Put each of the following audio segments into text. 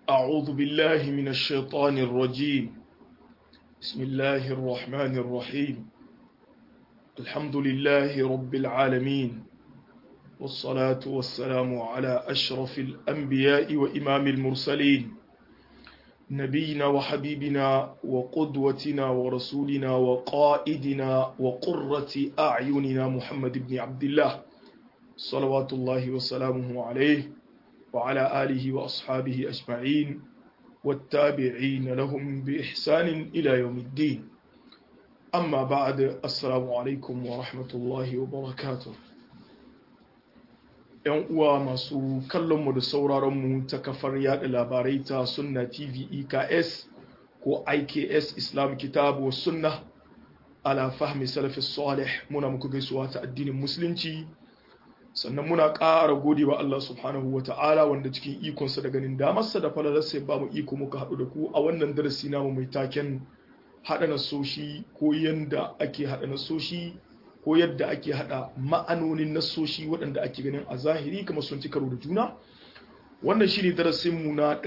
أعوذ بالله من الشيطان الرجيم بسم الله الرحمن الرحيم الحمد لله رب العالمين والصلاة والسلام على أشرف الأنبياء وإمام المرسلين نبينا وحبيبنا وقدوتنا ورسولنا وقائدنا وقرة أعيننا محمد بن عبد الله صلوات الله وسلامه عليه وعلى آله وأصحابه أجمعين والتابعين لهم بإحسان إلى يوم الدين أما بعد السلام عليكم ورحمة الله وبركاته ‘Yan uwa masu kallonmu da sauraronmu ta kafar yada labarai ta Sunna TV EKS ko IKS Islam Kitabu wa Sunna ala fahmi salafi salih muna muku gaisuwa ta addinin Musulunci sannan muna ƙara gode wa Allah subhanahu wa ta'ala wanda cikin ikonsa da ganin damarsa da falalarsa ya ba mu iko muka haɗu da ku a wannan darasi namu mai taken haɗa nasoshi ko yadda ake haɗa nasoshi ko yadda ake haɗa ma'anonin nasoshi waɗanda ake ganin a zahiri kamar sun ci karo da juna wannan shi ne darasinmu na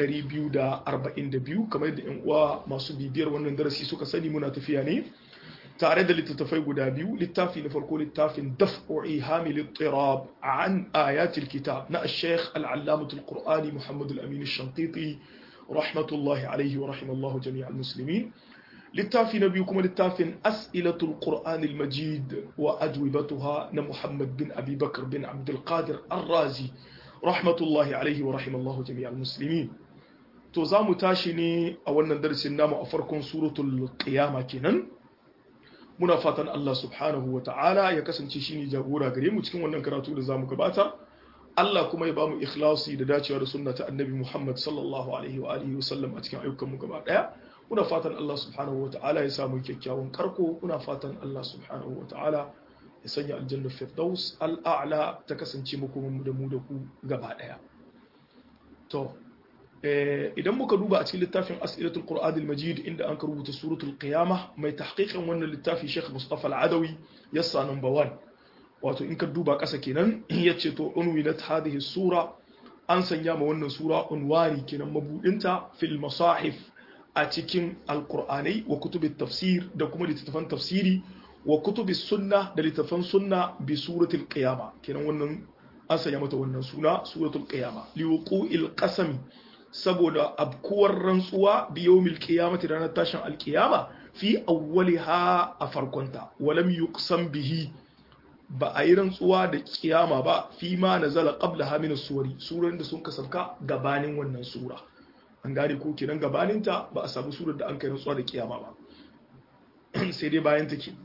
242 kamar yadda 'yan uwa masu bibiyar wannan darasi suka sani muna tafiya ne tare da littattafai guda biyu littafi na farko littafin daf'u ihami littirab an ayatul kitab na al-sheikh al-allamatul qur'ani muhammad al-amin al-shantiti rahmatullahi alaihi wa rahimallahu jami'a al-muslimin littafi na biyu kuma littafin as'ilatul qur'an al-majid wa ajwibatuha na muhammad bin abi bakr bin abdul qadir ar-razi rahmatullahi alaihi wa rahimallahu jami'a al-muslimin to za mu tashi ne a wannan darasin namu a farkon suratul qiyama kenan muna fatan Allah subhanahu wa ta'ala ya kasance shi ne jagora gare mu cikin wannan karatu da za mu gabata Allah kuma ya ba mu ikhlasi da dacewa da sunna ta annabi Muhammad sallallahu alaihi wa alihi wasallam a cikin ayyukan mu gaba daya muna fatan Allah subhanahu wa ta'ala ya samu kyakkyawan karko muna fatan Allah subhanahu wa ta'ala ya sanya aljanna firdaus al'a'la ta kasance mu kuma da mu da ku gaba daya to idan muka duba a cikin littafin as'ilatul qur'an al-majid inda an rubuta suratul qiyamah mai tahqiqin wannan littafi Sheikh Mustafa al-Adawi yassa number 1 wato in ka duba ƙasa kenan yace to unwinat hadhihi sura an sanya ma wannan sura unwani kenan mabudinta fil masahif a cikin alqur'anai wa kutubit tafsir da kuma littattafan tafsiri wa kutubis sunna da littattafan sunna bi suratul qiyamah kenan wannan an sanya mata wannan suna suratul qiyamah liwuqu'il qasami saboda abkuwar rantsuwa biyomil qiyamati ranar tashin alkiyama fi awwaliha a farkonta walam yuqsam bihi ba a yi rantsuwa da kiyama ba fi ma nazala qabla ha min suwari surorin da sun kasafka gabanin wannan sura an gane ko kenan gabanin ta ba a samu surar da an kai rantsuwa da kiyama ba sai dai bayan take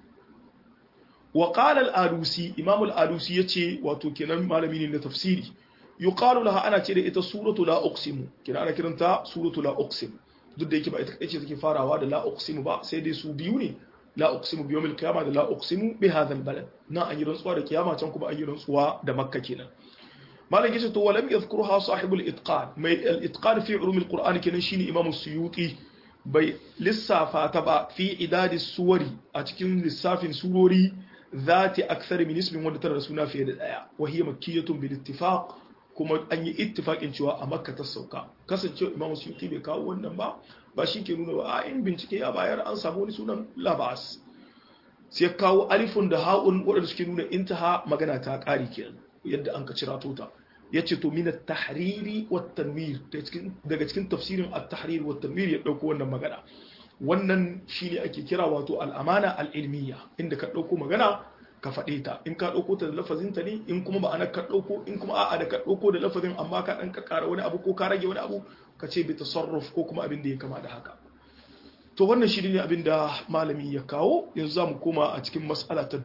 wa qala al-alusi imam al-alusi yace wato kenan malami ne na tafsiri yuqalu laha ana ce da ita suratu la uqsimu kina ana kiranta suratu la uqsim duk da yake ba ita kace take farawa da la uqsimu ba sai dai su biyu ne la uqsimu bi yawmil qiyamah da la uqsimu bi hadha al balad na an yi rantsuwa da kiyama can kuma an yi rantsuwa da makka kenan malam yace to walam yadhkuruha sahibul itqan mai al itqan fi ulum al qur'an kenan shine imam suyuti bai lissafa ta ba fi idadis suwari a cikin lissafin surori ذات أكثر من اسم wanda tana da suna fiye da daya وهي مكية بالاتفاق kuma an yi ittifakin cewa a makka ta sauka kasancewa imamu suyuti bai kawo wannan ba ba shi ke nuna ba a in bincike ya bayar an samu wani sunan labas sai kawo alifun da ha'un waɗanda suke nuna intaha magana ta ƙari kenan yadda an ka cira tota ya ce to mina tahriri wa tanwir daga cikin tafsirin at-tahrir wa tanwir ya ɗauko wannan magana wannan shine ake kira wato al'amana al'ilmiya inda ka ɗauko magana ka faɗe ta in ka ɗauko ta da lafazin ta ne in kuma ma'ana ka ɗauko in kuma a'a da ka ɗauko da lafazin amma ka ɗan ka ƙara wani abu ko ka rage wani abu ka ce bi tasarruf ko kuma abin da ya kama da haka to wannan shi ne abin da malami ya kawo yanzu za mu koma a cikin mas'ala ta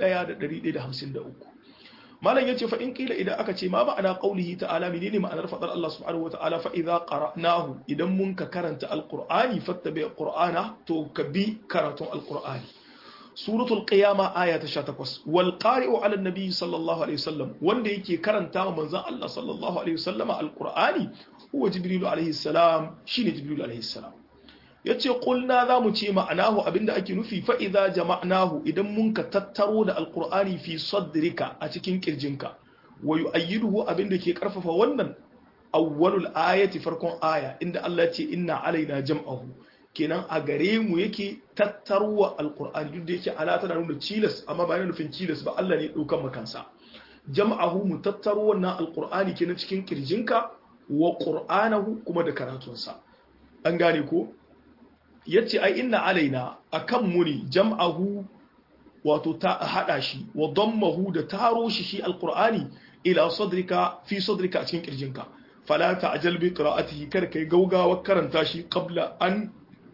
1153 malam yace fa in kila idan aka ce ma ma'ana qaulihi ta'ala menene ma'anar fadar Allah subhanahu wa ta'ala fa idza qara'nahu idan mun ka karanta alqur'ani fattabi qur'ana to ka bi karatun alqur'ani suratul qiyama aya ta 18 wal qari'u 'ala an-nabi sallallahu alaihi wasallam wanda yake karanta wa manzon Allah sallallahu alaihi wasallama alqur'ani huwa jibril alaihi salam shine jibril alaihi salam yace qulna zamu ce ma'anahu abinda ake nufi fa idza jama'nahu idan mun ka tattaro da alqur'ani fi sadrika a cikin kirjinka wa yu'ayyiduhu abinda ke karfafa wannan awwalul ayati farkon aya inda Allah ce inna alaina jam'ahu kenan a gare mu yake tattarwa alqur'ani duk da yake ala tana nuna cilas amma ba yana nufin cilas ba Allah ne daukan makansa jam'ahu mu tattaro wannan alqur'ani kenan cikin kirjinka wa qur'anahu kuma da karatunsa an gane ko yace ai inna alaina akan mu ne jam'ahu wato ta hada shi wa dammahu da taro shi shi alqur'ani ila sadrika fi sadrika a cikin kirjinka fala ta'jal bi qira'atihi kar kai gaugawa karanta shi qabla an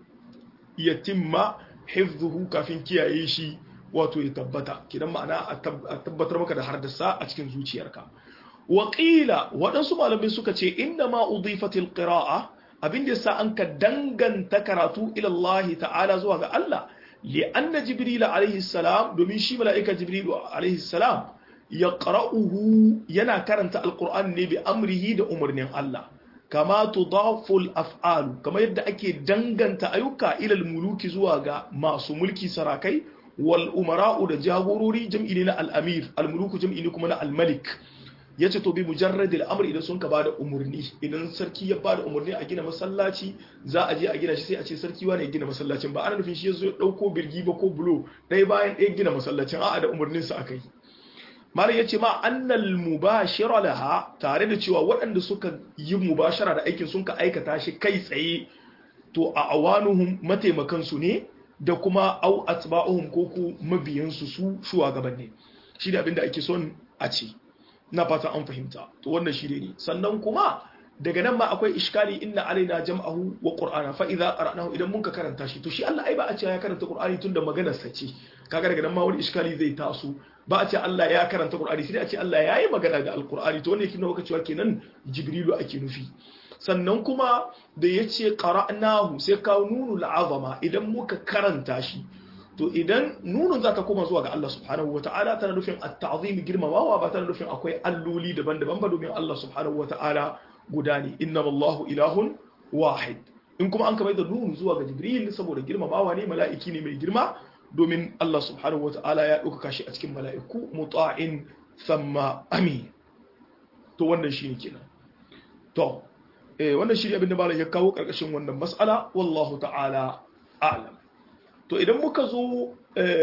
yatimma hifdhuhu kafin kiyaye shi wato ya tabbata kidan ma'ana a tabbatar maka da hardasa a cikin zuciyarka wa qila waɗansu malamai suka ce inna ma udifatil qira'a abin da yasa an ka danganta karatu ila Allah ta'ala zuwa ga Allah li anna jibril alaihi salam domin shi mala'ika jibril alaihi salam yaqra'uhu yana karanta alquran ne bi amrihi da umarnin Allah kama tudafu al-af'al kama yadda ake danganta ayyuka ila al-muluki zuwa ga masu mulki sarakai wal umara'u da jagorori jam'i ne na al-amir al-muluku jam'i ne kuma na al-malik yace to bi mujarrad al-amr idan sun ka bada umurni idan sarki ya bada umurni a gina masallaci za a je a gina shi sai a ce sarki wane ya gina masallacin ba ana nufin shi yazo ya dauko birgi ba ko bulo dai bayan ɗaya gina masallacin a'a da umurnin sa akai malam yace ma annal mubashira laha tare da cewa waɗanda suka yi mubashara da aikin sun ka aikata shi kai tsaye to a awanuhum mataimakan su ne da kuma au atba'uhum ko ku mabiyan su su shugabanni shi da abinda ake son a ce na fata an fahimta to wannan shi ne sannan kuma daga nan ma akwai iskali inna alaina jam'ahu wa qur'ana fa idza qara'nahu idan mun ka karanta shi to shi Allah ai ba a ce ya karanta qur'ani tunda maganar sa ce kaga daga nan ma wani iskali zai taso ba a ce Allah ya karanta qur'ani sai a ce Allah ya yi magana ga alqur'ani to wannan yake nuna cewa kenan jibrilu ake nufi sannan kuma da yace qara'nahu sai ka nunu al'azama idan muka karanta shi to idan nunun za ta koma zuwa ga Allah subhanahu wata'ala tana nufin at-ta'zim girmamawa ba tana nufin akwai alloli daban-daban ba domin Allah subhanahu wata'ala guda ne inna Allahu ilahun wahid in kuma an kamar da nunu zuwa ga Jibril saboda girmamawa ne mala'iki ne mai girma domin Allah subhanahu wata'ala ya ɗaukaka shi a cikin mala'iku muta'in thumma amin to wannan shine kenan to eh wannan shi ne abin da malam ya kawo karkashin wannan mas'ala wallahu ta'ala a'lam to idan muka zo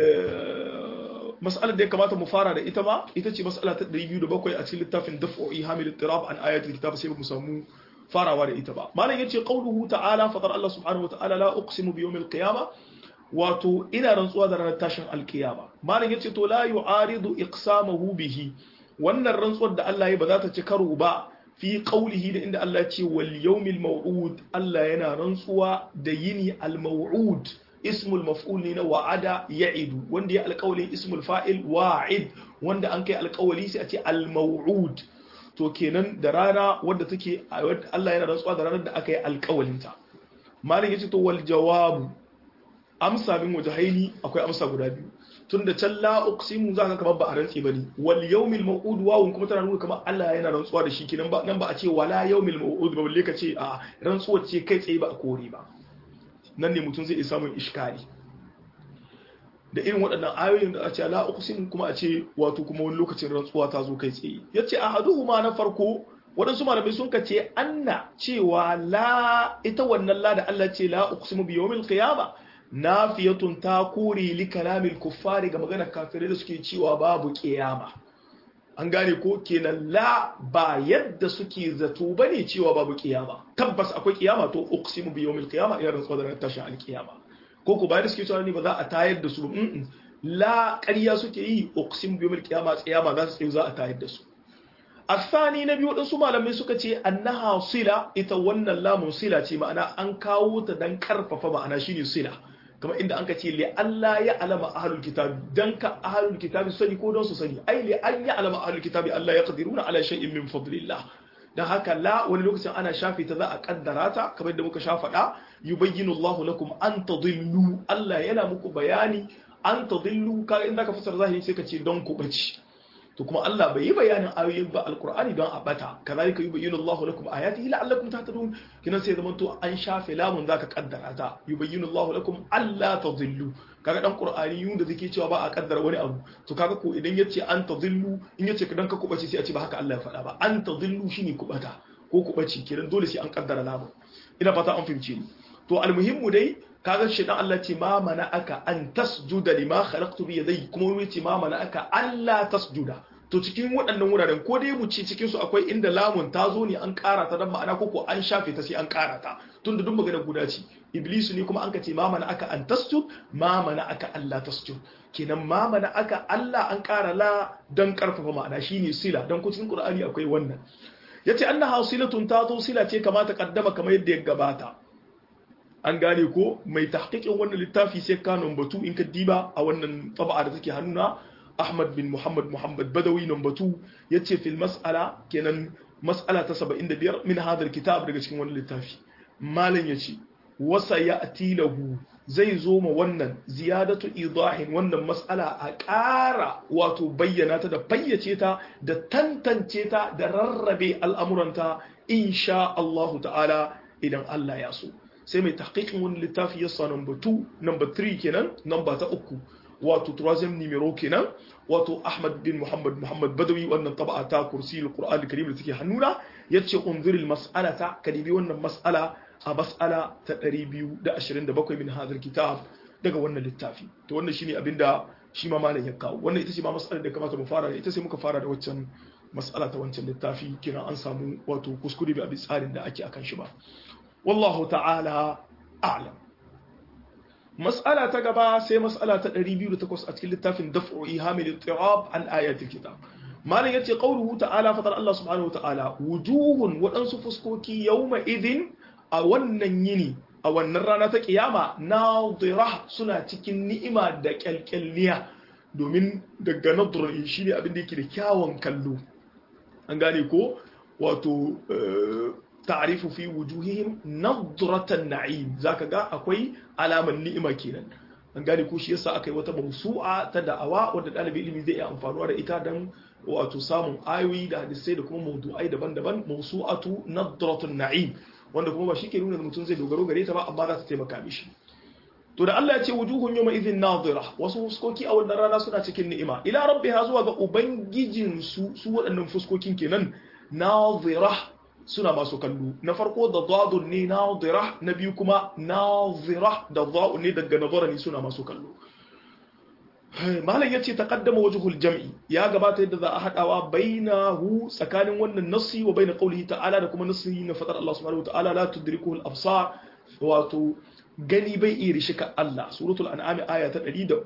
mas'alar da ya kamata mu fara da ita ma ita ce mas'ala ta 207 a cikin littafin daf'o'i hamil tirab an ayatul kitab sai mu samu farawa da ita ba malam yace qauluhu ta'ala fadar Allah subhanahu wa ta'ala la uqsimu bi yawmil qiyamah wato ina rantsuwa da ranar tashin alkiyama malam yace to la yu'aridu iqsamahu bihi wannan rantsuwar da Allah ya ba za ta ci karo ba fi qaulihi da inda Allah ya ce wal yawmil maw'ud Allah yana rantsuwa da yini al maw'ud ismul maf'ul ne na wa'ada ya'idu wanda ya alƙawalin ismul fa'il wa'id wanda an kai alƙawali sai a ce al maw'ud to kenan da rana wadda take Allah yana rantsuwa da ranar da aka yi alƙawalinta malam yace to wal jawabu amsa min wajahaini akwai amsa guda biyu tunda can la uqsimu zaka kamar ba a rantsi bane wal yawmil maw'ud wawun kuma tana nuna kamar Allah yana rantsuwa da shi kinan ba nan ba a ce wala yawmil maw'ud ba balle ka ce a rantsuwar ce kai tsaye ba a kore ba nan ne mutum zai iya samun iskali da irin waɗannan ayoyin da a ce la uqsimu kuma a ce wato kuma wani lokacin rantsuwa ta zo kai tsaye yace ahaduhuma na farko waɗansu malamai sun ka ce anna cewa la ita wannan la da Allah ce la uqsimu bi yawmil qiyamah nafiyatun ta kore li kalamil kuffari ga maganar kafirai da suke cewa babu kiyama an gane ko kenan la ba yadda suke zato bane cewa babu kiyama tabbas akwai kiyama to uqsimu bi yawmil qiyama ina rantsuwa da tashin alkiyama ko ko bayan suke cewa ne ba za a tayar da su mm la ƙarya suke yi uqsimu bi yawmil qiyama tsiyama za su tsaye za a tayar da su الثاني نبي waɗansu malamai suka ce annaha sila ita wannan lamun sila ce ma'ana an kawo ta dan karfafa ma'ana shine sila kamar inda an ka ce li Allah ya alama ahlul kitabi dan ka ahlul kitabi sani ko don su sani ai li an ya alama ahlul kitabi Allah ya qadiruna ala shay'in min fadlillah dan haka la wani lokacin ana shafi ta za a kaddara ta kamar da muka sha faɗa yubayyinu Allahu lakum an tadillu Allah yana muku bayani an tadillu ka inda ka fasara zahiri sai ka ce don ku bace to kuma Allah bai yi bayanin ayoyin ba alkur'ani don a bata kazalika yubayyinu Allahu lakum ayatihi la'allakum tahtadun kinan sai zaman to an shafe lamun zaka kaddara ta yubayyinu Allahu lakum alla tadhillu kaga dan qur'ani yun da zake cewa ba a kaddara wani abu to kaga ko idan yace an tadhillu in yace dan ka kubace sai a ce ba haka Allah ya faɗa ba an tadhillu shine kubata ko ku bace kenan dole sai an kaddara lamun ina fata an fahimce ni to almuhimmu dai kaga shi dan Allah ce ma mana aka an tasjuda lima khalaqtu bi yadayhi kuma wani ce ma mana aka Allah tasjuda to cikin waɗannan wuraren ko dai mu ci cikin su akwai inda lamun ta zo ne an ƙara ta dan ma'ana ko ko an shafe ta sai an ƙara ta tunda duk magana guda ce iblisu ne kuma an ka ce ma mana aka an tasjud ma mana aka Allah tasjud kenan ma mana aka Allah an ƙara la dan karfafa ma'ana shine sila dan ku cikin Qur'ani akwai wannan yace annaha silatun ta zo sila ce kamata kaddama kamar yadda ya gabata an gane ko mai tahqiqin wannan littafi sai ka batu in ka diba a wannan taba'a da take hannuna Ahmad bin Muhammad Muhammad Badawi number 2 yace fil mas'ala kenan mas'ala ta 75 min hadal kitab daga cikin wannan littafi malam yace wasa ya'ti lahu zai zo ma wannan ziyadatu idahin wannan mas'ala a ƙara wato bayyana ta da fayyace ta da tantance ta da rarrabe al'amuranta insha Allah ta'ala idan Allah ya so sai mai tahqiqin wani littafi yasa number 2 number 3 kenan number ta uku wato troisième numéro kenan wato Ahmad bin Muhammad Muhammad Badawi wannan taba'a ta kursi al-Qur'an al-Karim da take hannuna yace unziril mas'alata kadibi wannan mas'ala a mas'ala ta 227 min hadal kitab daga wannan littafi to wannan shine abinda shi ma malam ya kawo wannan ita ce ma mas'alar da kamata mu fara da ita sai muka fara da waccan mas'ala ta wancan littafi kina an samu wato kuskure bi abin tsarin da ake akan shi ba wallahu ta'ala a'lam mas'ala ta gaba sai mas'ala ta 208 a cikin littafin daf'u ihamil ittirab an ayatil kitab malam yace qawluhu ta'ala fatar Allah subhanahu wa ta'ala wujuhun wadansu fuskoki yawma idin a wannan yini a wannan rana ta kiyama nadira suna cikin ni'ima da kyalkyalniya domin daga nadra shine abin da yake da kyawun kallo an gane ko wato ta'rifu fi wujuhihim nadratan na'im zaka ga akwai alaman ni'ima kenan an gane ko shi yasa akai wata mawsu'a ta da'awa wanda dalibi ilimi zai iya amfanuwa da ita dan wato samun ayoyi da hadisai da kuma mawdu'ai daban-daban mawsu'atu nadratun na'im wanda kuma ba shi ke nuna mutum zai dogaro gare ta ba amma za ta taimaka mishi to da Allah ya ce wujuhun yawma idhin nadira wasu fuskoki a wannan rana suna cikin ni'ima ila rabbiha zuwa ga ubangijin su su waɗannan fuskokin kenan nadira suna masu kallo na farko da dadun ne nadira na biyu kuma nadira da da'un ne daga nazara ne suna masu kallo malam yace taqaddama wajhul jam'i ya gabata yadda za a hadawa bainahu tsakanin wannan nassi wa bain qawlihi ta'ala da kuma nassi na fadar Allah subhanahu wa ta'ala la tudrikuhu al-absar wato gani bai iya rishika Allah suratul an'am aya ta 103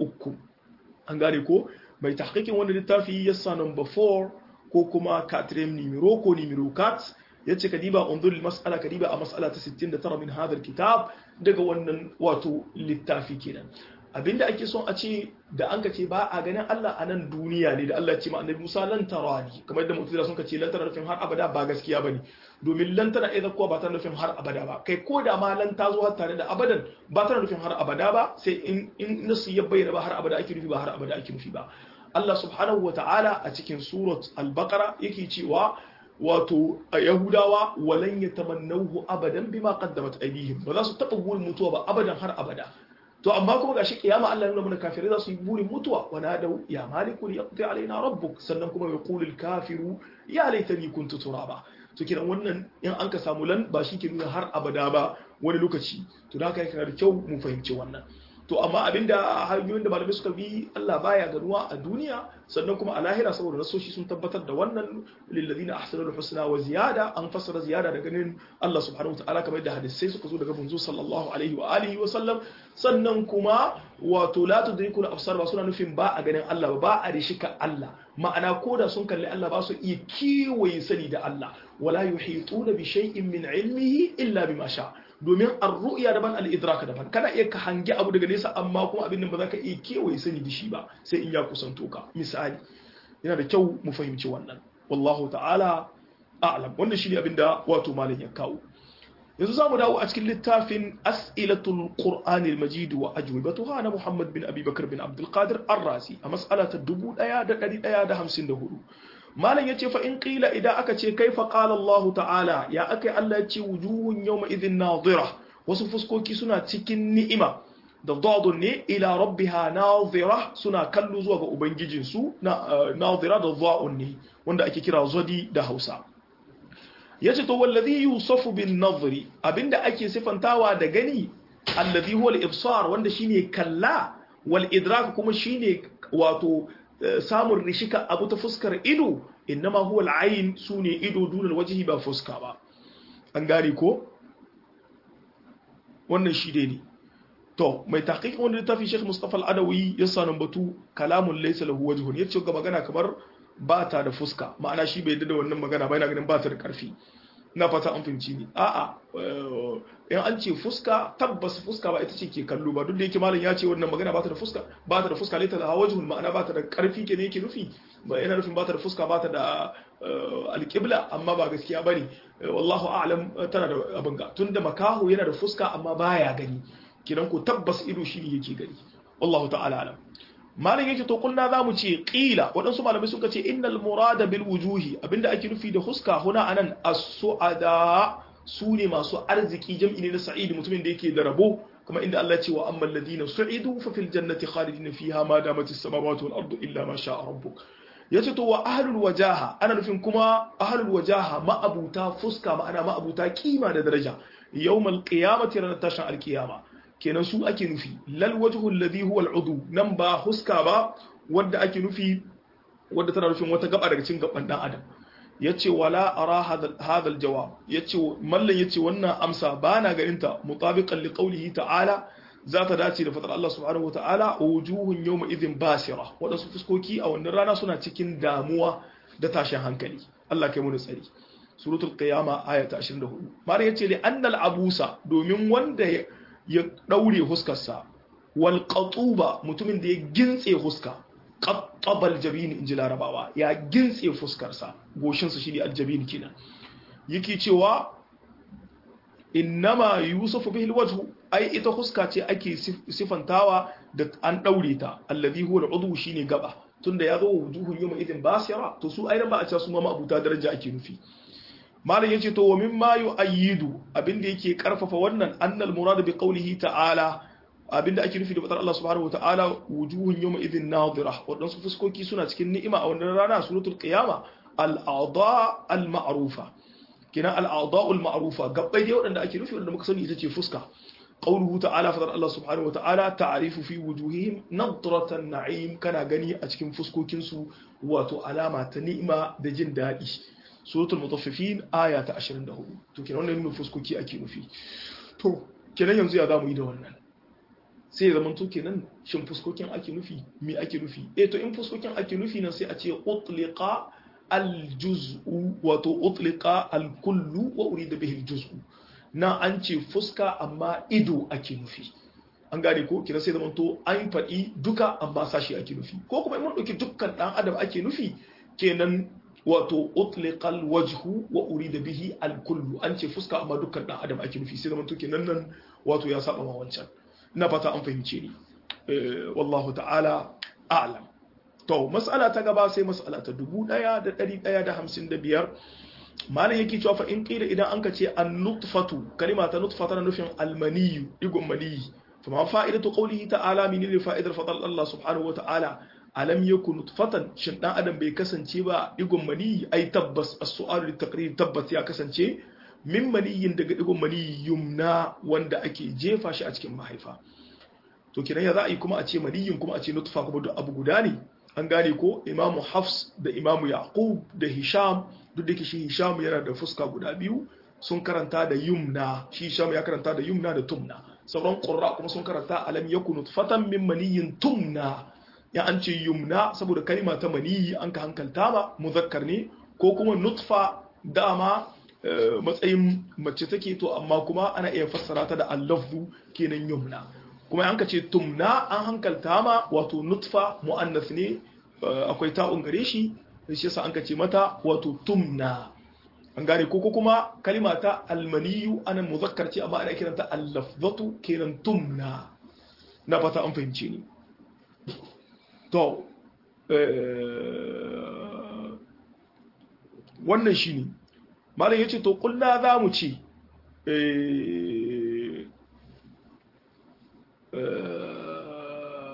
an gane ko mai tahqiqin wannan littafi yassa number 4 ko kuma katrem numero ko numero kat yace kadiba unzur mas'ala kadiba a mas'ala ta 69 min hadha kitab daga wannan wato littafi kenan abinda ake son a ce da an ka ce ba a ganin Allah a nan duniya ne da Allah ce ma annabi Musa lan tarani kamar da mutuna sun ka ce lan tana nufin har abada ba gaskiya bane domin lan tana idan kuwa ba tana nufin har abada ba kai ko da ma lan ta zo har tare da abadan ba tana nufin har abada ba sai in in nasu ya bayyana ba har abada ake nufi ba har abada ake nufi ba Allah subhanahu wata'ala a cikin surat al-baqara yake cewa wato a yahudawa walan yatamannahu abadan bima qaddamat aydihim ba za su taba burin mutuwa ba abadan har abada to amma kuma gashi kiyama Allah ya nuna mana kafirai za su yi burin mutuwa wa nadau ya maliku li yaqdi alaina rabbuk sannan kuma ya qulu al kafiru ya laitani kuntu turaba to kiran wannan in an ka samu lan ba shi ke nuna har abada ba wani lokaci to da haka yana da kyau mu fahimci wannan to amma abinda hanyoyin da malamai suka bi Allah baya ganuwa a duniya sannan kuma a lahira saboda nasoshi sun tabbatar da wannan lilladina ahsanul husna wa ziyada an fassara ziyada da ganin Allah subhanahu wataala kamar da hadisai suka zo daga manzo sallallahu alaihi wa alihi wa sallam sannan kuma wato la tudrikul absar ba suna nufin ba a ganin Allah ba a rishika Allah ma'ana koda sun kalli Allah ba su iya kiwaye sani da Allah wala yuhituna bi shay'in min ilmihi illa bima sha domin ar-ru'ya daban al-idraka daban kana iya ka hangi abu daga nesa amma kuma abin nan ba za ka iya kewaye sani da shi ba sai in ya kusanto ka misali yana da kyau mu fahimci wannan wallahu ta'ala a'lam wannan shine abin da wato malam ya kawo yanzu zamu dawo a cikin littafin as'ilatul qur'ani al-majid wa ajwibatuha na Muhammad bin Abi Bakar bin Abdul Qadir Ar-Razi a mas'ala ta 1154 malam yace fa in qila idan aka ce kaifa qala Allah ta'ala ya akai Allah yace wujuhun yawma idhin nadira wasu fuskoki suna cikin ni'ima da dadun ne ila rabbiha nadira suna kallo zuwa ga ubangijin su na nadira da dha'un ne wanda ake kira zodi da Hausa yace to wallazi yusafu bin nazri abinda ake sifantawa da gani alladhi huwa al-ibsar wanda shine kalla wal idrak kuma shine wato samun rishika abu ta fuskar ido innama huwa al-ayn sune ido dunal wajhi ba fuska ba an gane ko wannan shi dai ne to mai tahqiq wanda littafi Sheikh Mustafa Al-Adawi ya sanin batu kalamun laysa lahu wajhun yace ga magana kamar ba ta da fuska ma'ana shi bai da wannan magana ba yana ganin ba ta da karfi na fata an fahimci ni a'a in an ce fuska tabbas fuska ba ita ce ke kallo ba duk da yake malam ya ce wannan magana ba ta da fuska ba ta da fuska laita da wajhun ma'ana ba ta da karfi ke ne yake nufi ba yana nufin ba ta da fuska ba ta da alƙibla amma ba gaskiya bane wallahu a'lam tana da abin ga tunda makaho yana da fuska amma baya gani kidan ko tabbas ido shi ne yake gani wallahu ta'ala alam malam yake to kunna zamu ce qila wadansu malamai suka ce innal murada bil wujuhi abinda ake nufi da huska huna anan as-su'ada su ne masu arziki jam'i ne na sa'id mutumin da yake da rabo kuma inda Allah ya ce wa ammal ladina su'idu fa fil jannati khalidina fiha ma damat as-samawati wal ardu illa ma sha'a rabbuk yace to wa ahlul wajaha ana nufin kuma ahlul wajaha ma'abuta fuska ma'ana ma'abuta kima da daraja yawmal qiyamati ranar tashin alqiyama kenan su ake nufi lal wajhu alladhi huwa al'udu nan ba huska ba wanda ake nufi wanda tana nufin wata gaba daga cikin gaban dan adam yace wala ara hadha al-jawab yace mallan yace wannan amsa bana ganin ta mutabiqan li qawlihi ta'ala za ta dace da fadar Allah subhanahu wata'ala wujuhun yawma idhin basira wadansu fuskoki a wannan rana suna cikin damuwa da tashin hankali Allah kai mu da tsari suratul qiyama aya ta 24 mare yace li annal abusa domin wanda ya daure huskarsa wal qatuba mutumin da ya gintse huska qattabal jabin inji larabawa ya gintse fuskarsa goshin sa shine aljabin kenan yake cewa innama yusufu bihi alwajhu ai ita huska ce ake sifantawa da an daure ta alladhi huwa al'udhu shine gaba tunda ya zo wujuhun yawma idin basira to su ai ba a ce su ma abuta daraja ake nufi malam yace to wa mimma yu'ayyidu abinda yake karfafa wannan annal murad bi qawlihi ta'ala abinda ake nufi da fadar Allah subhanahu wata'ala wujuhun yawma idhin nadira wadansu fuskoki suna cikin ni'ima a wannan rana suratul qiyama al-a'dha al-ma'rufa kina al-a'dha al-ma'rufa gabbai dai wadanda ake nufi wanda muka sani ita ce fuska qawluhu ta'ala fadar Allah subhanahu wata'ala ta'rifu fi wujuhihim nadratan na'im kana gani a cikin fuskokin su wato alama ta ni'ima da jin daɗi suratul mutaffifin aya ta 24 to kenan wannan nufin fuskoki ake nufi to kenan yanzu ya zamu yi da wannan sai ya zamanto kenan shin fuskokin ake nufi me ake nufi eh to in fuskokin ake nufi nan sai a ce utliqa aljuz'u wato utliqa alkullu wa urida bihi aljuz'u na an ce fuska amma ido ake nufi an gane ko kina sai zamanto an faɗi duka amma sashi ake nufi ko kuma in mun ɗauki dukkan ɗan adam ake nufi kenan wato utliqal wajhu wa urida bihi alkullu an ce fuska amma dukkan dan adam ake nufi sai zaman to kenan nan wato ya saba ma wancan ina fata an fahimce ni wallahu ta'ala a'lam to mas'ala ta gaba sai mas'ala ta 1155 malam yake cewa fa in qila idan anka ce an-nutfatu kalima ta nutfa tana nufin almaniyu digon maniyi fa ma fa'idatu qawlihi ta'ala min fa'idar fadal Allah subhanahu wa ta'ala alam yakun nutfatan shin dan adam bai kasance ba digon mani ai tabbas as-su'alu litaqrir tabbas ya kasance min maniyin daga digon mani yumna wanda ake jefa shi a cikin mahaifa to kiran ya za a yi kuma a ce maniyin kuma a ce nutfa kuma duk abu guda ne an gane ko imamu hafs da imamu yaqub da hisham duk da shi hisham yana da fuska guda biyu sun karanta da yumna shi hisham ya karanta da yumna da tumna sauran qurra kuma sun karanta alam yakun nutfatan min maniyin tumna ya an ce yumna saboda kalima ta maniyi an ka hankalta ba muzakkar ne ko kuma nutfa dama matsayin mace take to amma kuma ana iya fassara ta da allafzu kenan yumna kuma an ka ce tumna an hankalta ma wato nutfa mu'annas ne akwai ta'un gare shi shi yasa an ka ce mata wato tumna an gane ko kuma kalima ta almaniyu ana muzakkar ce amma ana kiranta allafzatu kenan tumna na fata an fahimce ni to wannan shi ne malam ya ce to kulla za mu ce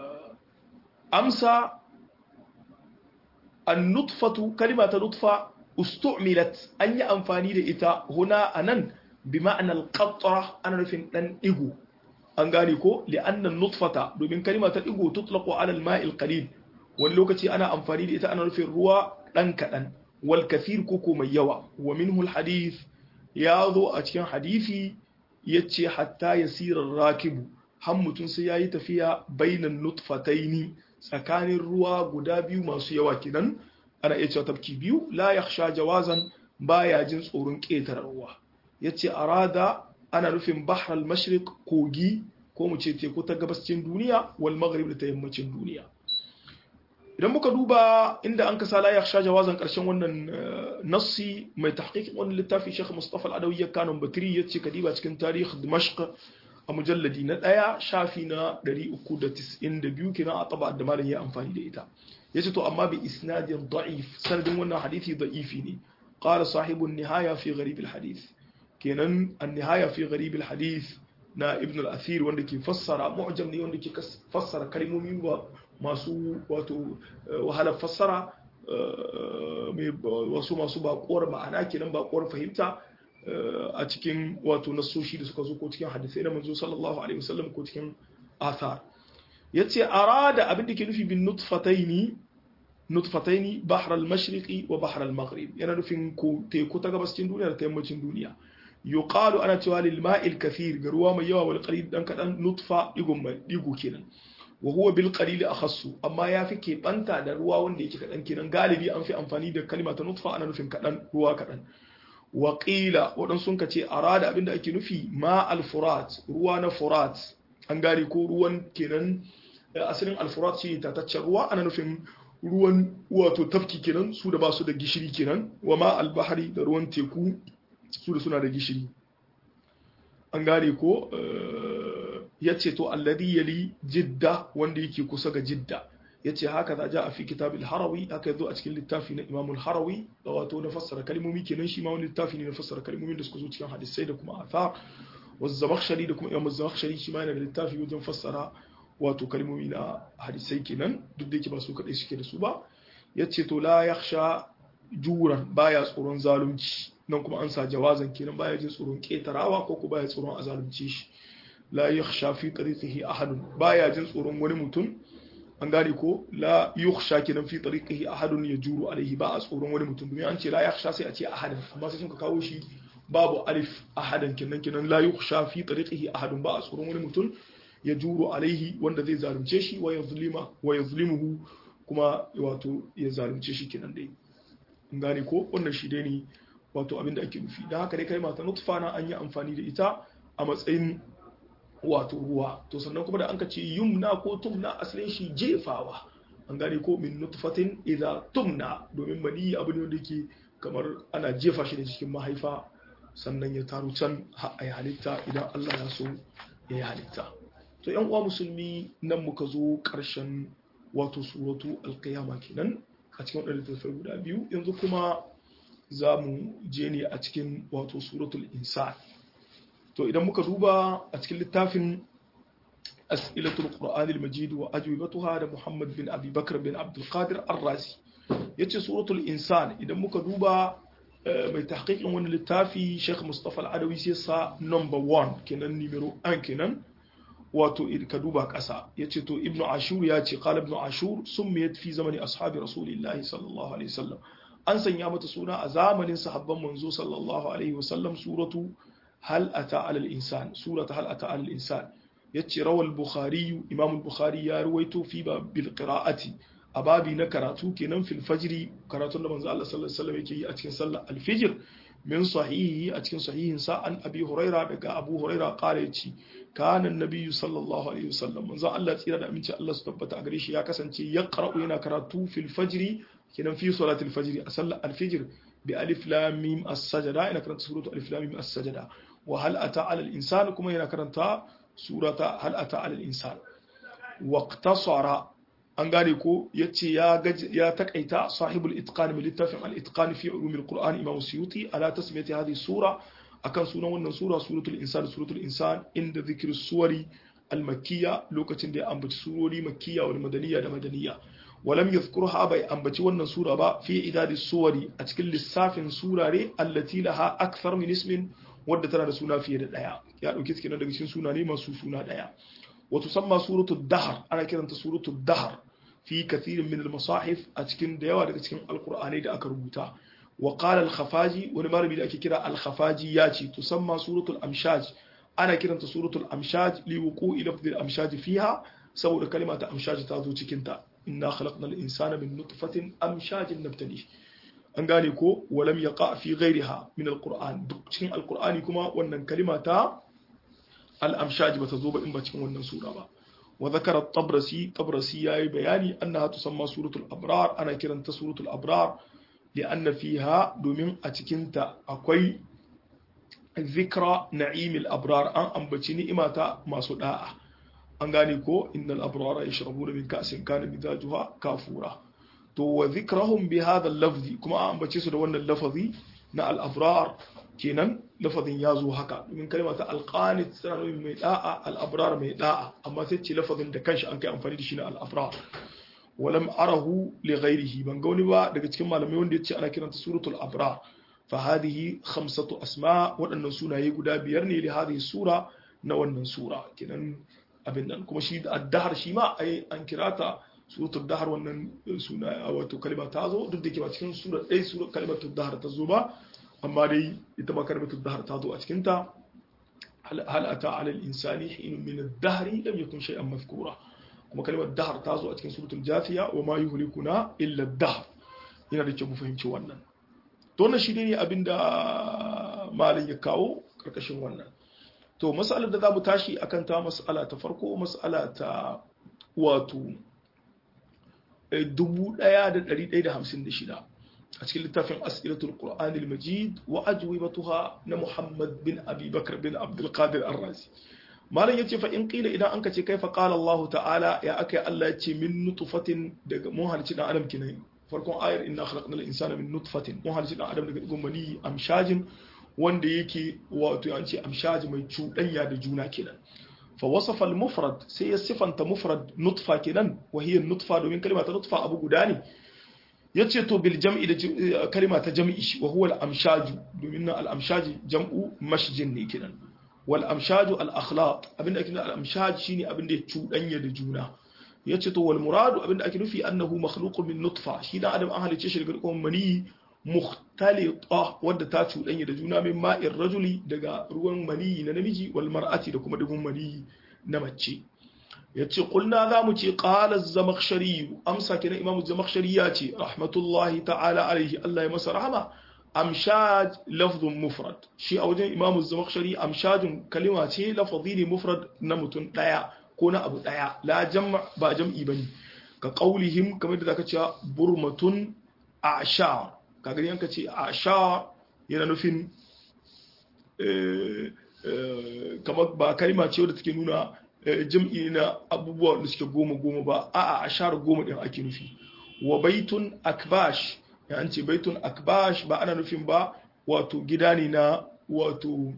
amsa an nutfatu kalima ta nutfa ustu'milat an yi amfani da ita huna anan bi ma'anar qatra ana nufin dan digo an gane ko li'annan nutfata domin kalima ta digo tutlaqu ala al-ma'il qalil wani lokaci ana amfani da ita ana nufin ruwa dan kadan wal kathir koko mai yawa wa minhu al-hadith ya zo a cikin hadisi yace hatta yasira rakibu har mutum sai yayi tafiya bainan nutfataini tsakanin ruwa guda biyu masu yawa kidan ana iya cewa tafki biyu la yakhsha jawazan baya jin tsoron ƙetare ruwa yace arada ana nufin bahr al-mashriq kogi ko mu ce teku ta gabascin duniya wal maghrib da ta yammacin duniya idan muka duba inda an kasa la yakhsha jawazan karshen wannan nassi mai tahqiqin wannan littafi Sheikh Mustafa Al-Adawi ya kanon Bakri yace kadiba cikin tarihi Dimashq a mujalladi na ɗaya shafi na 392 kenan a taba da malam ya amfani da ita yace to amma bi isnadin da'if sanadin wannan hadisi da'ifi ne qala sahibu an-nihaya fi gharib al-hadith kenan an-nihaya fi gharib al-hadith na ibn al-athir wanda ke fassara mu'jam ne wanda ke fassara kalmomi ba masu wato wahalar fassara wasu masu baƙuwar ma'ana kenan baƙuwar fahimta a cikin wato nasoshi da suka zo ko cikin hadisai na manzo sallallahu alaihi wasallam ko cikin athar yace arada abin da ke nufi bin nutfataini nutfataini bahr al-mashriqi wa bahr al-maghrib yana nufin ko teku ta gabascin duniya da ta yammacin duniya yuqalu ana cewa lil ma'il kathir ga ruwa mai yawa wal qalil dan kadan nutfa digun mai digo kenan wa huwa bil qalil akhassu amma ya fi ke banta da ruwa wanda yake kadan kenan galibi an fi amfani da kalma ta nutfa ana nufin kadan ruwa kadan wa qila wadan sun kace arada abinda ake nufi ma al furat ruwa na furat an gane ko ruwan kenan asalin al furat shi tataccen ruwa ana nufin ruwan wato tafki kenan su da ba su da gishiri kenan wa ma al bahri da ruwan teku su da suna da gishiri an gane ko ya ce to alladhi yali jidda wanda yake kusa ga jidda ya ce haka za ja a fi kitabil harawi haka yazo a cikin littafi na imamul harawi da wato na fassara kalmomi kenan shi ma wani littafi ne na fassara kalmomin da suka zo cikin hadisai da kuma athar wasu zamakhshari da kuma imamul zamakhshari shi ma yana da littafi wajen fassara wato kalmomi na hadisai kenan duk da yake ba su kadai suke da su ba ya ce to la yakhsha juran baya tsoron zalunci nan kuma an sa jawazan kenan baya jin tsoron ketarawa ko ko baya tsoron a zalunce shi la yakhsha fi tariqihi ahadun baya jin tsoron wani mutum an gane ko la yukhsha kenan fi tariqihi ahadun yajuru alaihi ba a tsoron wani mutum domin an ce la yakhsha sai a ce ahadan amma sai sun ka kawo shi babu alif ahadan kenan kenan la yukhsha fi tariqihi ahadun ba a tsoron wani mutum yajuru alaihi wanda zai zalunce shi wa yazlima wa yazlimuhu kuma wato ya zalunce shi kenan dai an gane ko wannan shi dai ne wato abin da ake nufi don haka dai kai mata nutfa na an yi amfani da ita a matsayin wato ruwa to sannan kuma da an ka ce yumna ko tumna asalin shi jefawa an gane ko min nutfatin idza tumna domin mani abu ne wanda yake kamar ana jefa shi da cikin mahaifa sannan ya taru can a yi halitta idan Allah ya so ya yi halitta to yan uwa musulmi nan muka zo karshen wato suratu alqiyama kenan a cikin wadannan littattafai guda biyu yanzu kuma za mu je ne a cikin wato suratul insan to idan muka duba a cikin littafin as'ilatul qur'an al-majid wa ajwibatuha da muhammad bin abi bakr bin abdul qadir ar-razi yace suratul insan idan muka duba mai tahqiqin wani littafi sheikh mustafa al-adawi sai sa number 1 kenan numero 1 kenan wato ka duba kasa yace to ibnu ashur ya ce qala ibnu ashur summiyat fi zamani ashabi rasulillahi sallallahu alaihi wasallam an sanya mata suna a zamanin sahabban manzo sallallahu alaihi wasallam suratu hal ata alal insan surata hal ata alal insan yace rawal bukhari imam al-bukhari ya ruwaito fi ba bil qira'ati a babi na karatu kenan fil fajri karatun da manzo Allah sallallahu alaihi wasallam yake yi a cikin sallar al-fajr min sahihi a cikin sahihin sa an abi huraira daga abu huraira qala yace kana annabi sallallahu alaihi wasallam manzo Allah tsira da aminci Allah su tabbata a gare shi ya kasance ya qara'u yana karatu fil fajri kenan fi salatul fajr a sallar al-fajr bi alif lam mim as-sajda ina karanta suratu alif lam mim as-sajda wa hal ata ala al-insan kuma yana karanta surata hal ata ala al-insan waqtasara an gane ko yace ya ya takaita sahibul itqan min littafin al-itqan fi ulum al-quran imam suyuti ala tasmiyati hadhihi sura akan sunan wannan sura suratul insan suratul insan inda dhikr suwari al-makkiyya lokacin da ya ambaci surori makkiyya wal madaniyya da madaniyya walam yadhkurha bai ambaci wannan sura ba fi idadi suwari a cikin lissafin surare allati laha akthar min ismin wadda tana da suna fiye da daya ya dauki cikin daga cikin suna ne masu suna daya wa tusamma suratul dahr ana kiranta suratul dahr fi kathirin min al-masahif a cikin da yawa daga cikin alqur'ani da aka rubuta wa qala al-khafaji wani malami da ake kira al-khafaji ya ce tusamma suratul amshaj ana kiranta suratul amshaj li wuqu'i lafdhi al-amshaj fiha saboda kalma ta amshaj ta zo cikin ta inna khalaqnal insana min nutfatin amshajin nabtali an gane ko walam yaqa fi ghayriha min al-qur'an duk cikin al-qur'ani kuma wannan kalma ta al-amshaj bata zo ba in ba cikin wannan sura ba وذكر الطبرسي طبرسي ياي بياني أنها تسمى سورة الأبرار أنا كرنت سورة الأبرار لأن فيها دومين أتكنت أكوي ذكرى نعيم الأبرار أن أنبتني إماتا ما صداء أنغانيكو إن الأبرار يشربون من كأس كان مزاجها كافورا تو وذكرهم بهذا اللفظ كما أنبتي سدوان اللفظي نا الأبرار kenan lafazin ya zo haka domin kalma ta alqanit tana nufin mai da'a al'abrar mai da'a amma sai ce lafazin da kanshi an kai amfani da shi na al'abrar walam arahu li ghairihi ban ga wani ba daga cikin malamai wanda ya ce ana kiranta suratul abrar fa hadhihi khamsatu asma waɗannan sunaye guda biyar ne li hadhihi sura na wannan sura kenan abin nan kuma shi da addahar shi ma ai an kirata suratul dahar wannan suna wato kalma ta zo duk da ke ba cikin sura ɗaya sura kalmatul dahar ta zo ba amma dai ita ma kalmatul dahar ta zo a cikin ta hal ata ala al-insani hin min ad-dahri lam yakun shay'an mazkura kuma kalmar dahar ta zo a cikin suratul jafiya wa ma yuhlikuna illa ad-dahr yana da kyau mu fahimci wannan to wannan shi ne abinda malam ya kawo karkashin wannan to mas'alar da za mu tashi akan ta mas'ala ta farko mas'ala ta wato 1156 a cikin littafin as'ilatul qur'anil majid wa ajwibatuha na muhammad bin abi bakr bin abdul qadir ar-razi malam yace fa in qila idan anka ce kaifa qala allah ta'ala ya akai allah yace min nutfatin daga mun halci dan adam kinan farkon ayar inna khalaqnal insana min nutfatin mun halci dan adam daga digon mani amshajin wanda yake wato an ce amshaji mai cuɗanya da juna kenan fa wasafa al-mufrad sai ya sifanta mufrad nutfa kenan wa hiya nutfa domin kalma ta nutfa abu guda ne yace to bil jam'i da kalma ta jam'i wa huwa al-amshaju domin nan al-amshaji jam'u mashjin ne kenan wal amshaju al-akhlaq abinda ake nufi al-amshaj shine abinda ya cuɗanya da juna yace to wal muradu abinda ake nufi annahu makhluqun min nutfa shi dan adam an halice shi daga dukkan mani mukhtalita wadda ta cuɗanya da juna min ma'in rajuli daga ruwan maniyi na namiji wal mar'ati da kuma dubun maniyi na mace yace kulna za mu ce qala az-zamakhshari amsa kina imamu zamakhshari ya ce rahmatullahi ta'ala alaihi Allah ya masa rahama amshaj lafzun mufrad shi a wajen imamu zamakhshari amshajun kalima ce lafazi ne mufrad na mutum daya ko na abu daya la jam' ba jam'i bane ka qaulihim kamar da zaka cewa burmatun ashar kaga yanka ce ashar yana nufin kamar ba kalima ce wadda take nuna jam'i na abubuwa da suke goma goma ba a'a ashar goma din ake nufi wa baitun akbash ya an ce baitun akbash ba ana nufin ba wato gida ne na wato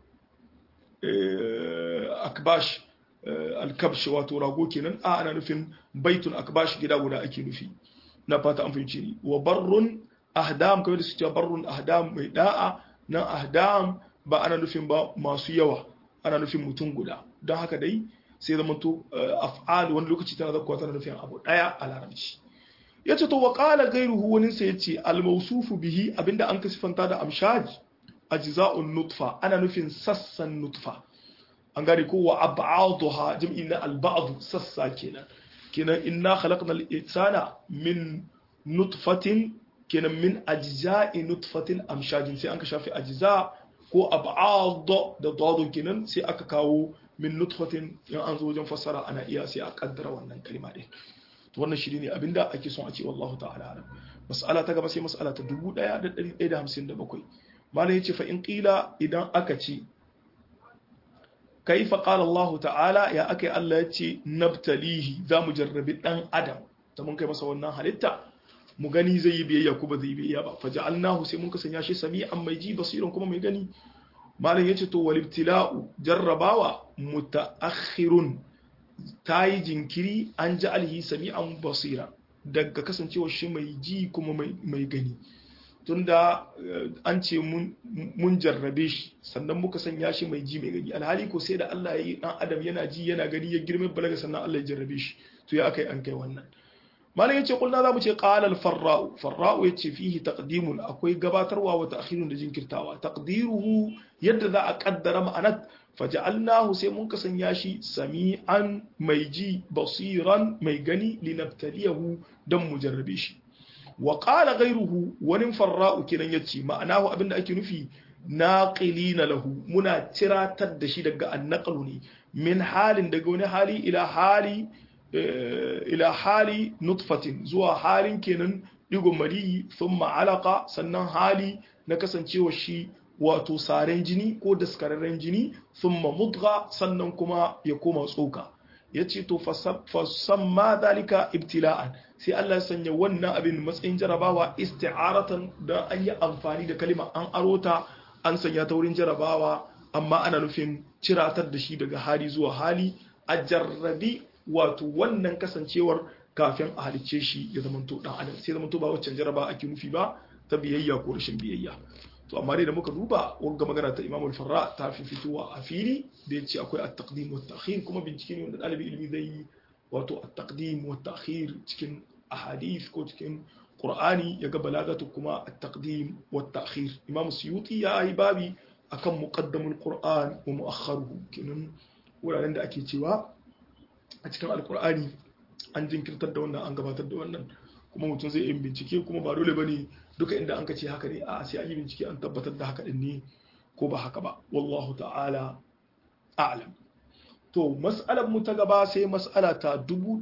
akbash alkabsh wato rago kenan a ana nufin baitun akbash gida guda ake nufi na fata an fahimci ni wa barrun ahdam kamar da su ce barrun ahdam mai da'a nan ahdam ba ana nufin ba masu yawa ana nufin mutum guda don haka dai sai zama to af'al wani lokaci tana zakkuwa tana nufin abu daya a larabci ya ce to wa qala ghayruhu wani sai ya ce al mawsufu bihi abinda an kasifanta da amshaj ajza'un nutfa ana nufin sassan nutfa an gane ko wa ab'aduha jam'i na al ba'd sassa kenan kenan inna khalaqnal insana min nutfatin kenan min ajza'i nutfatin amshajin sai an ka shafi ajza ko ab'ad da dadun kenan sai aka kawo min nutfatin in an zo wajen fassara ana iya sai a kaddara wannan kalma din to wannan shi ne abinda ake son a ce wallahu ta'ala alam mas'ala ta gaba sai mas'ala ta 1157 malam yace fa in qila idan aka ce kaifa qala Allah ta'ala ya akai Allah yace nabtalihi zamu jarrabi dan adam ta mun kai masa wannan halitta mu gani zai yi biyayya ko ba zai yi biyayya ba faja'alnahu sai mun ka sanya shi sami'an mai ji basiran kuma mai gani malam yace to wal ibtila'u jarrabawa mutaakhirun tayi jinkiri an ja'alhi sami'an basira daga kasancewar shi mai ji kuma mai gani tunda an ce mun jarrabe shi sannan muka sanya shi mai ji mai gani alhali ko sai da Allah ya yi dan adam yana ji yana gani ya girme balaga sannan Allah ya jarrabe shi to ya kai an kai wannan malam yace kulna zamu ce qala al farra'u farra'u yace fihi taqdimun akwai gabatarwa wa ta'khirun da jinkirtawa taqdiruhu yadda za a kaddara ma'anat faja'alnahu sai mun kasanya shi sami'an mai ji basiran mai gani linabtaliyahu dan mu jarrabe shi wa qala ghayruhu wani farra'u kinan yace ma'anahu abinda ake nufi naqilina lahu muna tiratar da shi daga annaqlu ne min halin daga wani hali ila hali ila hali nutfatin zuwa halin kenan digon maliyi thumma alaqa sannan hali na kasancewa shi wato saren jini ko daskararren jini thumma mudgha sannan kuma ya koma tsoka yace to fasamma dalika ibtila'an sai Allah ya sanya wannan abin matsayin jarabawa isti'aratan da an yi amfani da kalima an arota an sanya ta wurin jarabawa amma ana nufin ciratar da shi daga hali zuwa hali a jarrabi wato wannan kasancewar kafin a halicce shi ya zamanto dan adam sai zamanto ba waccan jaraba ake nufi ba ta biyayya ko rashin biyayya to amma dai da muka duba wanga magana ta Imam al-Farra ta fi fitowa a fili da yace akwai at-taqdim wa at-ta'khir kuma bincike ne wanda dalibi ilimi zai yi wato at-taqdim wa at-ta'khir cikin ahadith ko cikin Qur'ani ya ga balagatu kuma at-taqdim wa at-ta'khir Imam Suyuti ya yi babi akan muqaddamul Qur'an wa mu'akhkharuhu kinan wuraren da ake cewa a cikin alkur'ani an jinkirtar da wannan an gabatar da wannan kuma mutum zai yi bincike kuma ba dole bane duka inda an ce haka ne a sai an yi bincike an tabbatar da haka din ne ko ba haka ba wallahu ta'ala a'lam to mas'alar mu ta gaba sai mas'ala ta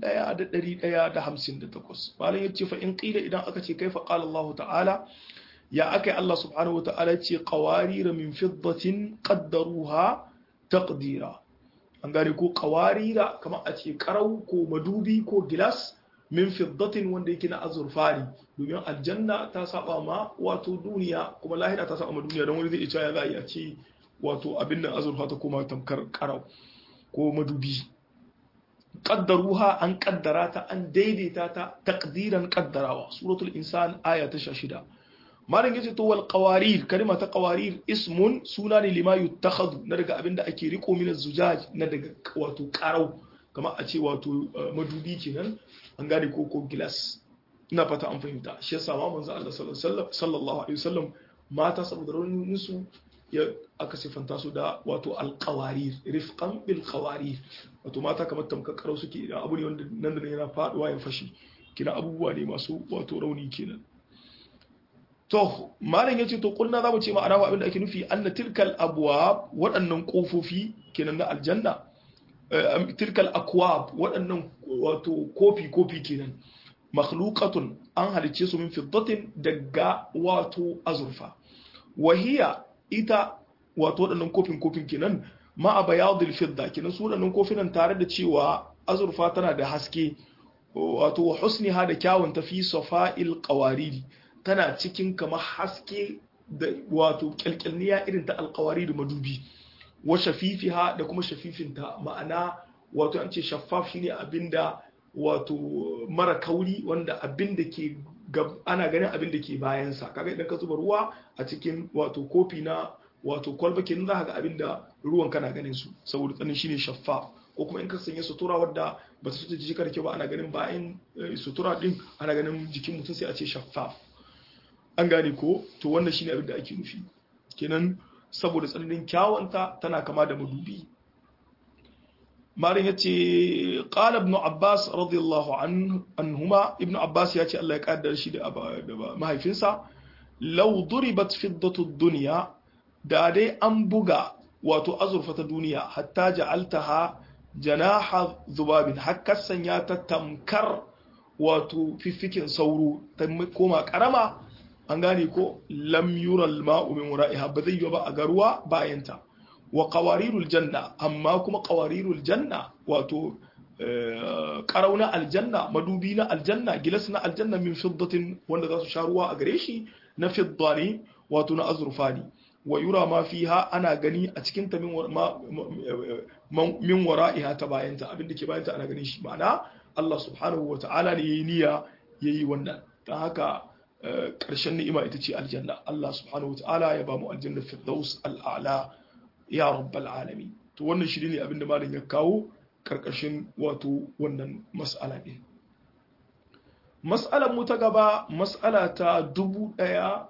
1158 malam yace fa in qila idan aka ce kaifa qala Allah ta'ala ya akai Allah subhanahu wa ta'ala ce qawarir min fiddatin qaddaruha taqdira an gane ko kawarira kamar a ce karau ko madubi ko gilas min fiddatin wanda yake na azurfa ne domin aljanna ta saba ma wato duniya kuma lahira ta saba ma duniya don wani zai iya ya za a yi a ce wato abin nan azurfa ta koma tamkar karau ko madubi qaddaruha an kaddara ta an daidaita ta taqdiran qaddarawa suratul insan aya ta 16 malam yace to wal qawarir kalma ta qawarir ismun suna ne lima yuttakhadhu na daga abinda ake riko min zujaj na daga wato qarau kamar a ce wato madubi kenan an gane ko ko glass ina fata an fahimta shi yasa ma manzo Allah sallallahu alaihi wasallam mata saboda raunin su ya aka sifanta su da wato alqawarir rifqan bil qawarir wato mata kamar tamkar qarau suke da abu ne wanda nan da yana faduwa ya fashi kina abubuwa ne masu wato rauni kenan to malam yace to kulna zamu ce ma'ana abin da ake nufi anna tilkal abwab waɗannan kofofi kenan na aljanna tilkal akwab waɗannan wato kofi kofi kenan makhluqatun an halice su min fiddatin daga wato azurfa wahiya ita wato waɗannan kofin kofin kenan ma a bayadul fidda kenan su waɗannan kofinan tare da cewa azurfa tana da haske wato husniha da kyawun tafi safa'il qawariri tana cikin kamar haske da wato kyalkyalniya irin ta alkawari da madubi wa shafifiha da kuma shafifinta ma'ana wato an ce shaffaf shine abinda wato mara kauri wanda abinda ke ana ganin abinda ke bayansa kaga idan ka zuba ruwa a cikin wato kofi na wato kwalba kenan za ka ga abinda ruwan kana ganin su saboda tsanin shine shaffaf ko kuma in ka sanya sutura wadda ba ta sutura jiki kyau ba ana ganin bayan sutura din ana ganin jikin mutum sai a ce shaffaf an gane ko to wannan shine abin da ake nufi kenan saboda tsananin kyawanta tana kama da madubi marin yace qala ibn abbas radiyallahu anhuma ibn abbas yace Allah ya kaddara shi da mahaifinsa law duribat fiddatu dunya da dai an buga wato azurfa ta duniya hatta ja'altaha janaha zubabin hakka sanya ta tamkar wato fiffikin sauro ta koma karama an gane ko lam yural ma'u min wara'iha ba zai yi ba a garuwa bayanta wa qawarirul janna amma kuma qawarirul janna wato karauna aljanna madubi na aljanna gilas na aljanna min fiddatin wanda za su sha ruwa a gare shi na fidda ne wato na azurfa ne wa yura ma fiha ana gani a cikin ta min wara'iha ta bayanta abinda ke bayanta ana ganin shi ma'ana Allah subhanahu wa ta'ala ne yayi niyya yayi wannan dan haka ƙarshen ni'ima ita ce aljanna Allah subhanahu wataala ya ba mu aljanna firdaus al'ala ya rabbal alamin to wannan shi ne abinda malam ya kawo karkashin wato wannan mas'ala din mas'alar mu ta gaba mas'ala ta dubu ɗaya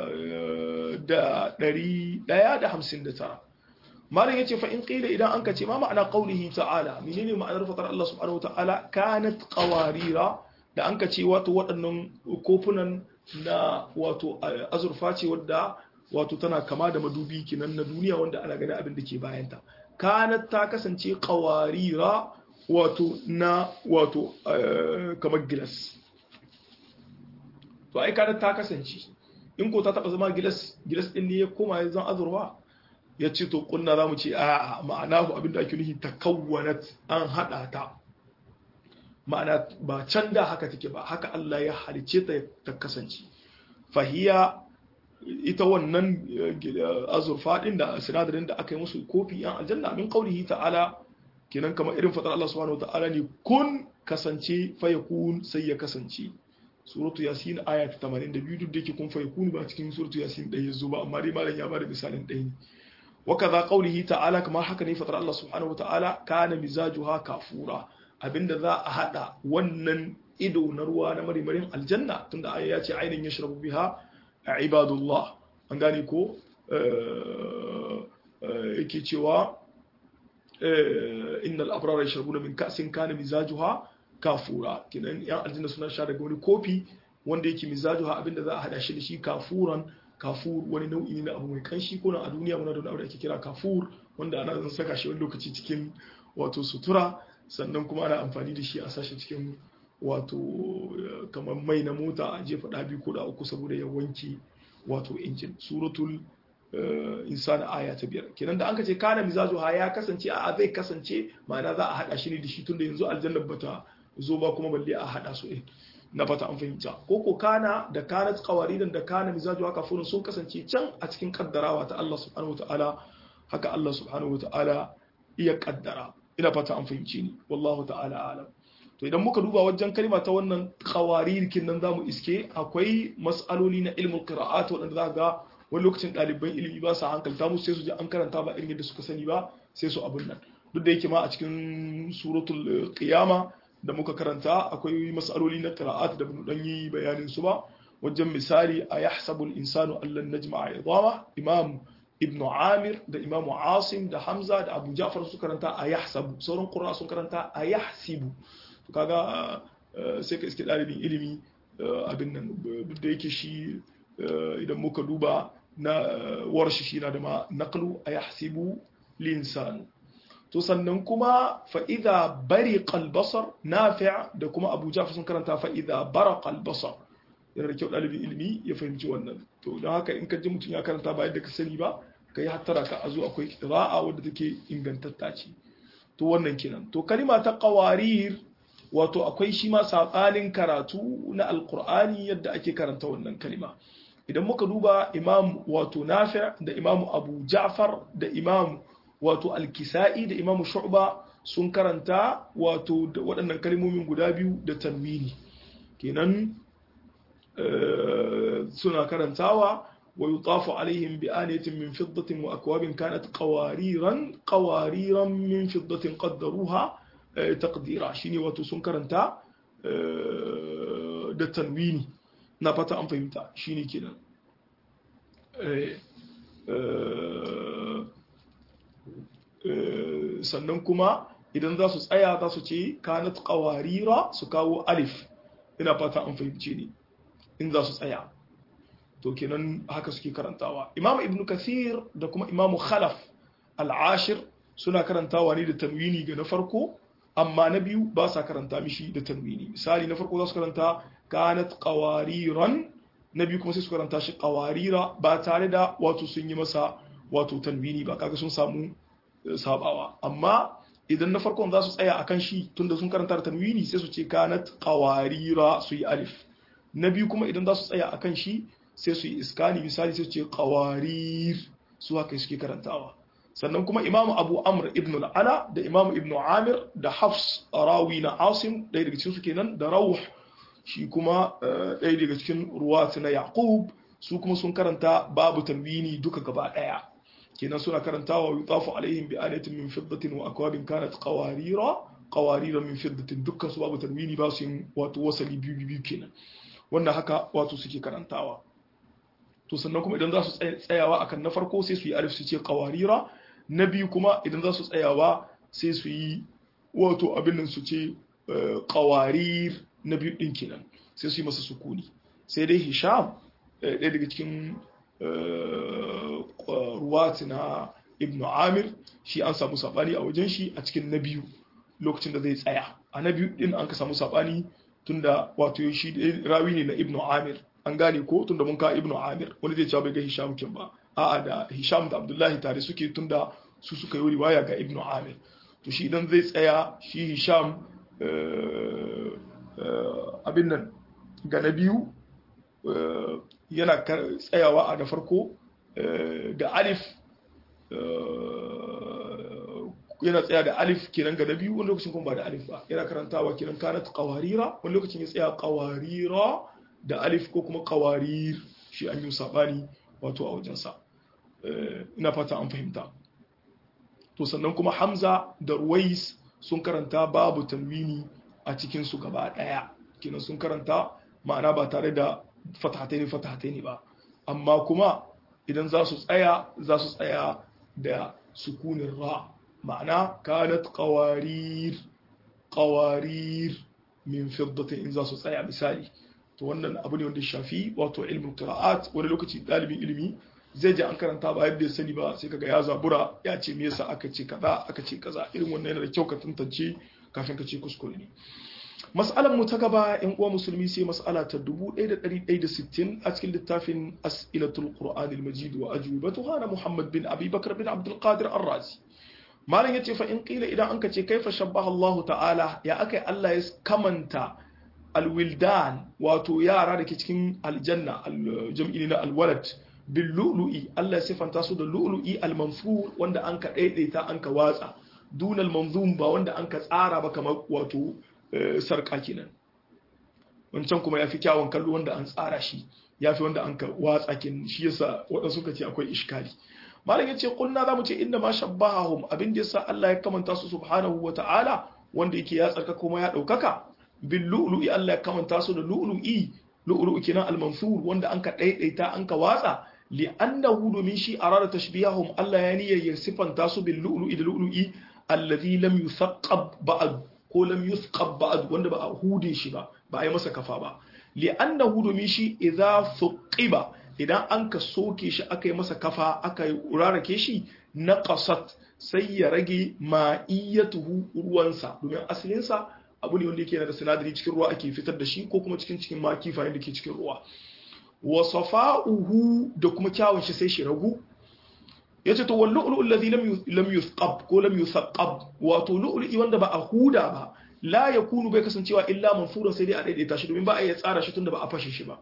da ɗari ɗaya da hamsin da tara malam ya ce fa in ƙila idan an ka ce ma ma'ana ƙaunihi ta'ala menene ma'anar fatar Allah subhanahu wa ta'ala kanat qawarira da an ka ce wato waɗannan kofunan na wato azurfa ce wadda wato tana kama da madubi kinan na duniya wanda ana gani abin da ke bayanta kanat ta kasance qawarira wato na wato kamar gilas to ai kanat ta kasance in ko ta taba zama gilas gilas din ne ya koma ya zan azurfa ya ce to kunna za mu ce a ma'ana ku abinda ake nufi ta kawwanat an haɗa ta ma'ana ba can da haka take ba haka Allah ya halice ta ta kasance fahiya ita wannan azurfa din da sinadarin da aka yi musu kofi yan aljanna min qaulihi ta'ala kenan kamar irin fatar Allah subhanahu ta'ala ne kun kasance fayakun sai ya kasance suratu yasin aya ta 82 duk da yake kun fayakun ba cikin suratu yasin ɗaya yazo ba amma dai malam ya bada misalin ɗaya ne وكذا قوله تعالى كما حكى فتر الله سبحانه وتعالى كان مزاجها كافورا abinda za a hada wannan ido na ruwa na marimarin aljanna tunda aya ya ce ainihin ya shirabu biha a ibadullah an gane ko yake cewa innal abrara yashrabuna min ka'sin kana mizajuha kafura kinan yan aljanna suna sha daga wani kofi wanda yake mizajuha abinda za a hada shi da shi kafuran kafur wani nau'i ne na abu mai kanshi ko a duniya muna da wani abu da ake kira kafur wanda ana zan saka shi wani lokaci cikin wato sutura sannan kuma ana amfani da shi a sashi cikin wato kamar mai na mota a jefa ɗabi ko da uku saboda ya wanke wato injin suratul insani aya ta biyar kenan da an ka ce kana mizajo ha ya kasance a zai kasance ma'ana za a haɗa shi ne da shi tunda yanzu aljanna bata zo ba kuma balle a haɗa su ɗin na fata an fahimta ko ko kana da kana qawaridan da kana mizaju haka furun sun kasance can a cikin kaddarawa ta Allah subhanahu wataala haka Allah subhanahu wataala iya kaddara ina fata an fahimci ni wallahu ta'ala alam to idan muka duba wajen kalma ta wannan qawarirkin nan zamu iske akwai mas'aloli na ilmul qira'at wanda za ga wani lokacin ɗaliban ilimi ba sa hankalta musu sai su ji an karanta ba irin yadda suka sani ba sai su abun nan duk da yake ma a cikin suratul qiyama da muka karanta akwai mas'aloli na qira'at da bin dan yi bayanin su ba wajen misali a yahsabu al-insanu allan najma'a idama imam ibn amir da imam asim da hamza da abu ja'far su karanta a yahsabu sauran qurra sun karanta a yahsibu to kaga sai ka iske dalibin ilimi abin nan duk da yake shi idan muka duba na warshi shi na da ma naqlu a yahsibu linsanu to sannan kuma fa'iza bari kalbasar nafi' da kuma abu jafi sun karanta fa'iza bara kalbasar yana da kyau ɗalibin ilimi ya fahimci wannan to don haka in ka ji mutum ya karanta ba yadda ka sani ba ka yi hattara ka a zo akwai ra'a wadda take ingantatta ce to wannan kenan to kalima ta qawarir wato akwai shi ma sabanin karatu na alqur'ani yadda ake karanta wannan kalima idan muka duba imam wato nafi' da imam abu ja'far da imam wato alkisa'i da imamu shu'ba sun karanta wato waɗannan kalmomin guda biyu da tanwini kenan suna karantawa wa yutafu alaihim bi aniyatin min fiddatin wa akwabin kanat qawariran qawariran min fiddatin qaddaruha taqdira shine wato sun karanta da tanwini na fata an fahimta shine kenan sannan kuma idan za su tsaya za su ce kanat qawarira su kawo alif ina fata an fahimce ni in za su tsaya to kenan haka suke karantawa imam ibnu kathir da kuma imam khalaf al-ashir suna karantawa ne da tanwini ga na farko amma na biyu ba sa karanta mishi da tanwini misali na farko za su karanta kanat qawariran na biyu kuma sai su karanta shi qawarira ba tare da wato sun yi masa wato tanwini ba kaga sun samu sabawa amma idan na farkon za su tsaya akan shi tunda sun karanta da tanwini sai su ce kanat qawarira su yi alif na biyu kuma idan za su tsaya akan shi sai su yi iskani misali sai su ce qawarir su haka suke karantawa sannan kuma imamu abu amr ibn al-ala da imamu ibn amir da hafs rawi na asim ɗaya daga cikin su kenan da rawh shi kuma ɗaya daga cikin ruwat na yaqub su kuma sun karanta babu tanwini duka gaba ɗaya kenan suna karantawa yutafu alaihim bi anatin min fiddatin wa akwabin kanat qawarira qawarira min fiddatin dukkan su babu tanwini ba su yin wato wasali biyu biyu kenan wannan haka wato suke karantawa to sannan kuma idan za su tsayawa akan na farko sai su yi alif su ce qawarira na biyu kuma idan za su tsayawa sai su yi wato abin nan su ce qawarir na biyu din kenan sai su yi masa sukuni sai dai hisham ɗaya daga cikin ruwati na ibnu amir shi an samu sabani a wajen shi a cikin na biyu lokacin da zai tsaya a na biyu din an ka samu sabani tunda wato shi rawi ne na ibnu amir an gane ko tunda mun ka ibnu amir wani zai cewa bai ga hisham kin ba a'a da hisham da abdullahi tare suke tunda su suka yi riwaya ga ibnu amir to shi idan zai tsaya shi hisham abin nan ga na biyu yana tsayawa a da farko da alif yana tsaya da alif kenan ga na biyu wani lokacin kuma ba da alif ba yana karantawa kenan kanat qawarira wani lokacin ya tsaya qawarira da alif ko kuma qawarir shi an yi sabani wato a wajensa ina fata an fahimta to sannan kuma hamza da ruwais sun karanta babu tanwini a cikin su gaba daya kenan sun karanta ma'ana ba tare da fatahataini fatahataini ba amma kuma idan za su tsaya za su tsaya da sukunin ra ma'ana kanat qawarir qawarir min fiddatin in za su tsaya misali to wannan abu ne wanda shafi wato ilmin qira'at wani lokaci dalibin ilimi zai je an karanta ba yadda ya sani ba sai kaga ya zabura ya ce me yasa aka ce kaza aka ce kaza irin wannan yana da kyau ka tantance kafin ka ce kuskure ne mas'alar mu ta gaba yan uwa musulmi sai mas'ala ta 1160 a cikin littafin as'ilatul qur'an al-majid wa ajwibatuha na muhammad bin abi bakr bin abdul qadir ar-razi malam yace fa in qila idan anka ce kaifa shabbaha allah ta'ala ya akai allah ya kamanta alwildan wato yara da ke cikin aljanna jam'i na alwalad bil lu'lu'i Allah ya sifanta su da lu'lu'i al-manfur wanda an ka daidaita an ka watsa dunal manzum ba wanda an ka tsara ba kamar wato sarka kenan wancan kuma yafi kyawun kallo wanda an tsara shi yafi wanda an ka watsa kin shi yasa wadansu suka ce akwai iskali malam yace kunna zamu ce inda ma shabbahum abin da yasa Allah ya kamanta su subhanahu wata'ala wanda yake ya tsarka kuma ya daukaka bil lu'lu'i Allah ya kamanta su da lu'lu'i lu'lu'i kenan al-mansur wanda an ka daidaita an ka watsa li'annahu domin shi arada tashbihahum Allah ya niyyar ya sifanta su bil lu'lu'i da lu'lu'i alladhi lam yusaqqab ba'd ko lam yusqab ba'd wanda ba a hude shi ba ba a yi masa kafa ba li'annahu domin shi idza thuqiba idan an ka soke shi aka yi masa kafa aka yi rarake shi naqasat sai ya rage ma'iyatuhu ruwansa domin asalinsa abu ne wanda yake da sinadari cikin ruwa ake fitar da shi ko kuma cikin cikin ma kifayen da ke cikin ruwa wa safa'uhu da kuma kyawun shi sai shi ragu yace to wal lu'lu alladhi lam lam yusqab ko lam yusaqqab wato lu'lu'i wanda ba a huda ba la yakunu bai kasancewa illa manfuran sai dai a daidaita shi domin ba a iya tsara shi tunda ba a fashe shi ba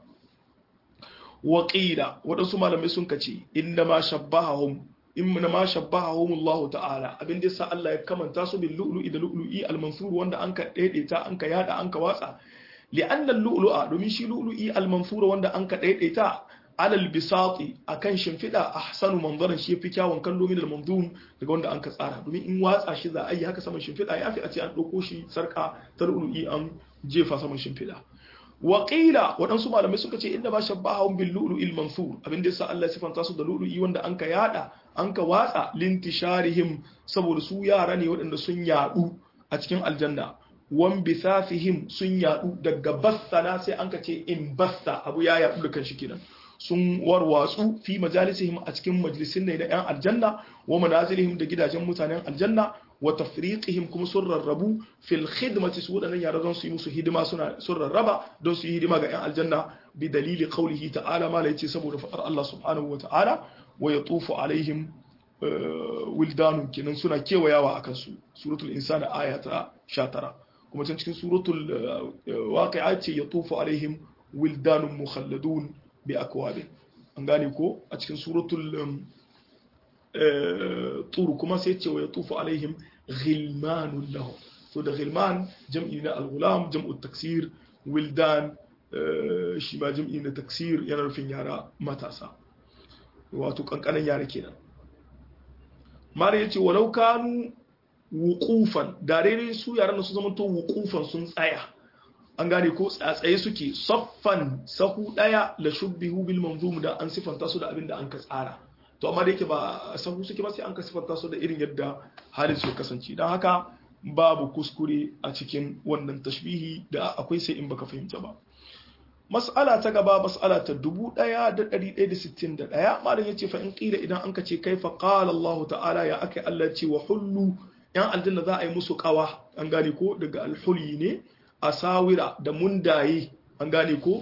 wa qila wadansu malamai sun kace inna ma shabbahum inna ma shabbahum Allah ta'ala abin da yasa Allah ya kamanta su bil lu'lu'i da lu'lu'i al mansur wanda an ka daidaita an ka yada an ka watsa li'anna al-lu'lu'a domin shi lu'lu'i al mansur wanda an ka daidaita alal bisati akan shimfida ahsanu manzaran shi yafi kyawun kallo min al-mamdum daga wanda an ka tsara domin in watsa shi za a yi haka saman shimfida yafi a ce an dauko shi sarka ta lu'lu'i an jefa saman shimfida wa qila wadansu malamai suka ce inda ba shabbahum bil lu'lu'il mansur abin da yasa Allah ya sifanta su da lu'lu'i wanda an ka yada an ka watsa lintisharihim saboda su yara ne waɗanda sun yadu a cikin aljanna wan bisafihim sun yadu daga bassana sai an ka ce in bassa abu ya yadu da kanshi kenan sun warwatsu fi majalisihim a cikin majalisin ne na 'yan aljanna wa manazilihim da gidajen mutanen aljanna wa tafriqihim kuma sun rarrabu fil khidmati su wadannan yara don su yi musu hidima suna sun rarraba don su yi hidima ga 'yan aljanna bi dalili qawlihi ta'ala ma yace saboda fadar Allah subhanahu wa ta'ala wa yatufu alaihim wildanun kenan suna kewayawa akan su suratul insana aya ta 19 kuma can cikin suratul waqi'a ce yatufu alaihim wildanun mukhalladun bi akwabin an gane ko a cikin suratul tur kuma sai ce wa yatufu alaihim ghilmanun lahum to da ghilman jam'i na al-ghulam jam'u taksir wildan shi ma jam'i na taksir yana nufin yara matasa wato kankanan yara kenan mara yace walau kanu wuqufan da daidai su yaran su zama to wuqufan sun tsaya an gane ko tsaye suke saffan sahu daya la shubbihu bil manzum da an sifanta su da abin da an ka tsara to amma da yake ba sahu suke ba sai an ka sifanta su da irin yadda halin su kasance dan haka babu kuskure a cikin wannan tashbihi da akwai sai in baka fahimta ba mas'ala ta gaba mas'ala ta 1161 malam yace fa in qila idan an kace kaifa qala Allah ta'ala ya akai Allah ce wa hullu yan aljanna za a yi musu kawa an gane ko daga alhuli ne asawira da mundaye an gane ko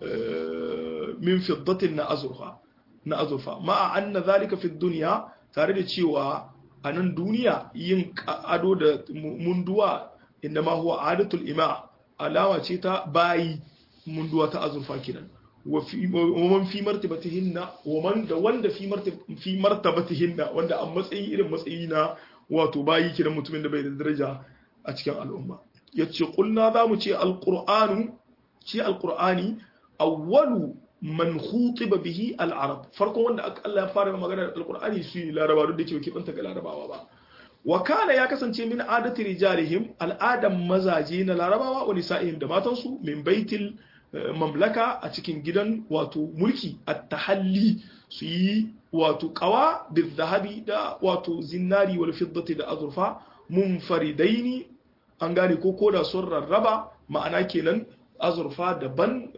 min fiddatin na azurfa na azurfa ma'a anna zalika fi dunya tare da cewa a nan duniya yin ado da munduwa inda ma huwa adatul ima alawa ce ta bayi munduwa ta azurfa kinan wa man fi martabatihinna wa man da wanda fi fi martabatihinna wanda a matsayi irin matsayi na wato bayi kiran mutumin da bai da daraja a cikin al'umma yace kulna zamu ce alqur'anu shi alqur'ani awwalu man khutiba bihi al-arab farkon wanda Allah ya fara magana da alqur'ani su ne laraba duk da ke kibanta ga larabawa ba wa kana ya kasance min adati rijalihim al'adam mazaje na larabawa wa nisa'ihim da matansu min baitil mamlaka a cikin gidan wato mulki at-tahalli su yi wato qawa bil zahabi da wato zinari wal fiddati da azurfa munfaridaini an gane ko koda sun rarraba ma'ana kenan azurfa daban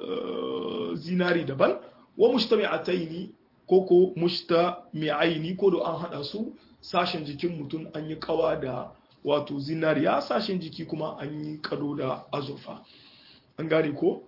zinari daban wa mujtami'ataini ko ko mujtami'aini ko da an hada su sashen jikin mutum an yi kawa da wato zinariya sashen jiki kuma an yi kado da azurfa an gane ko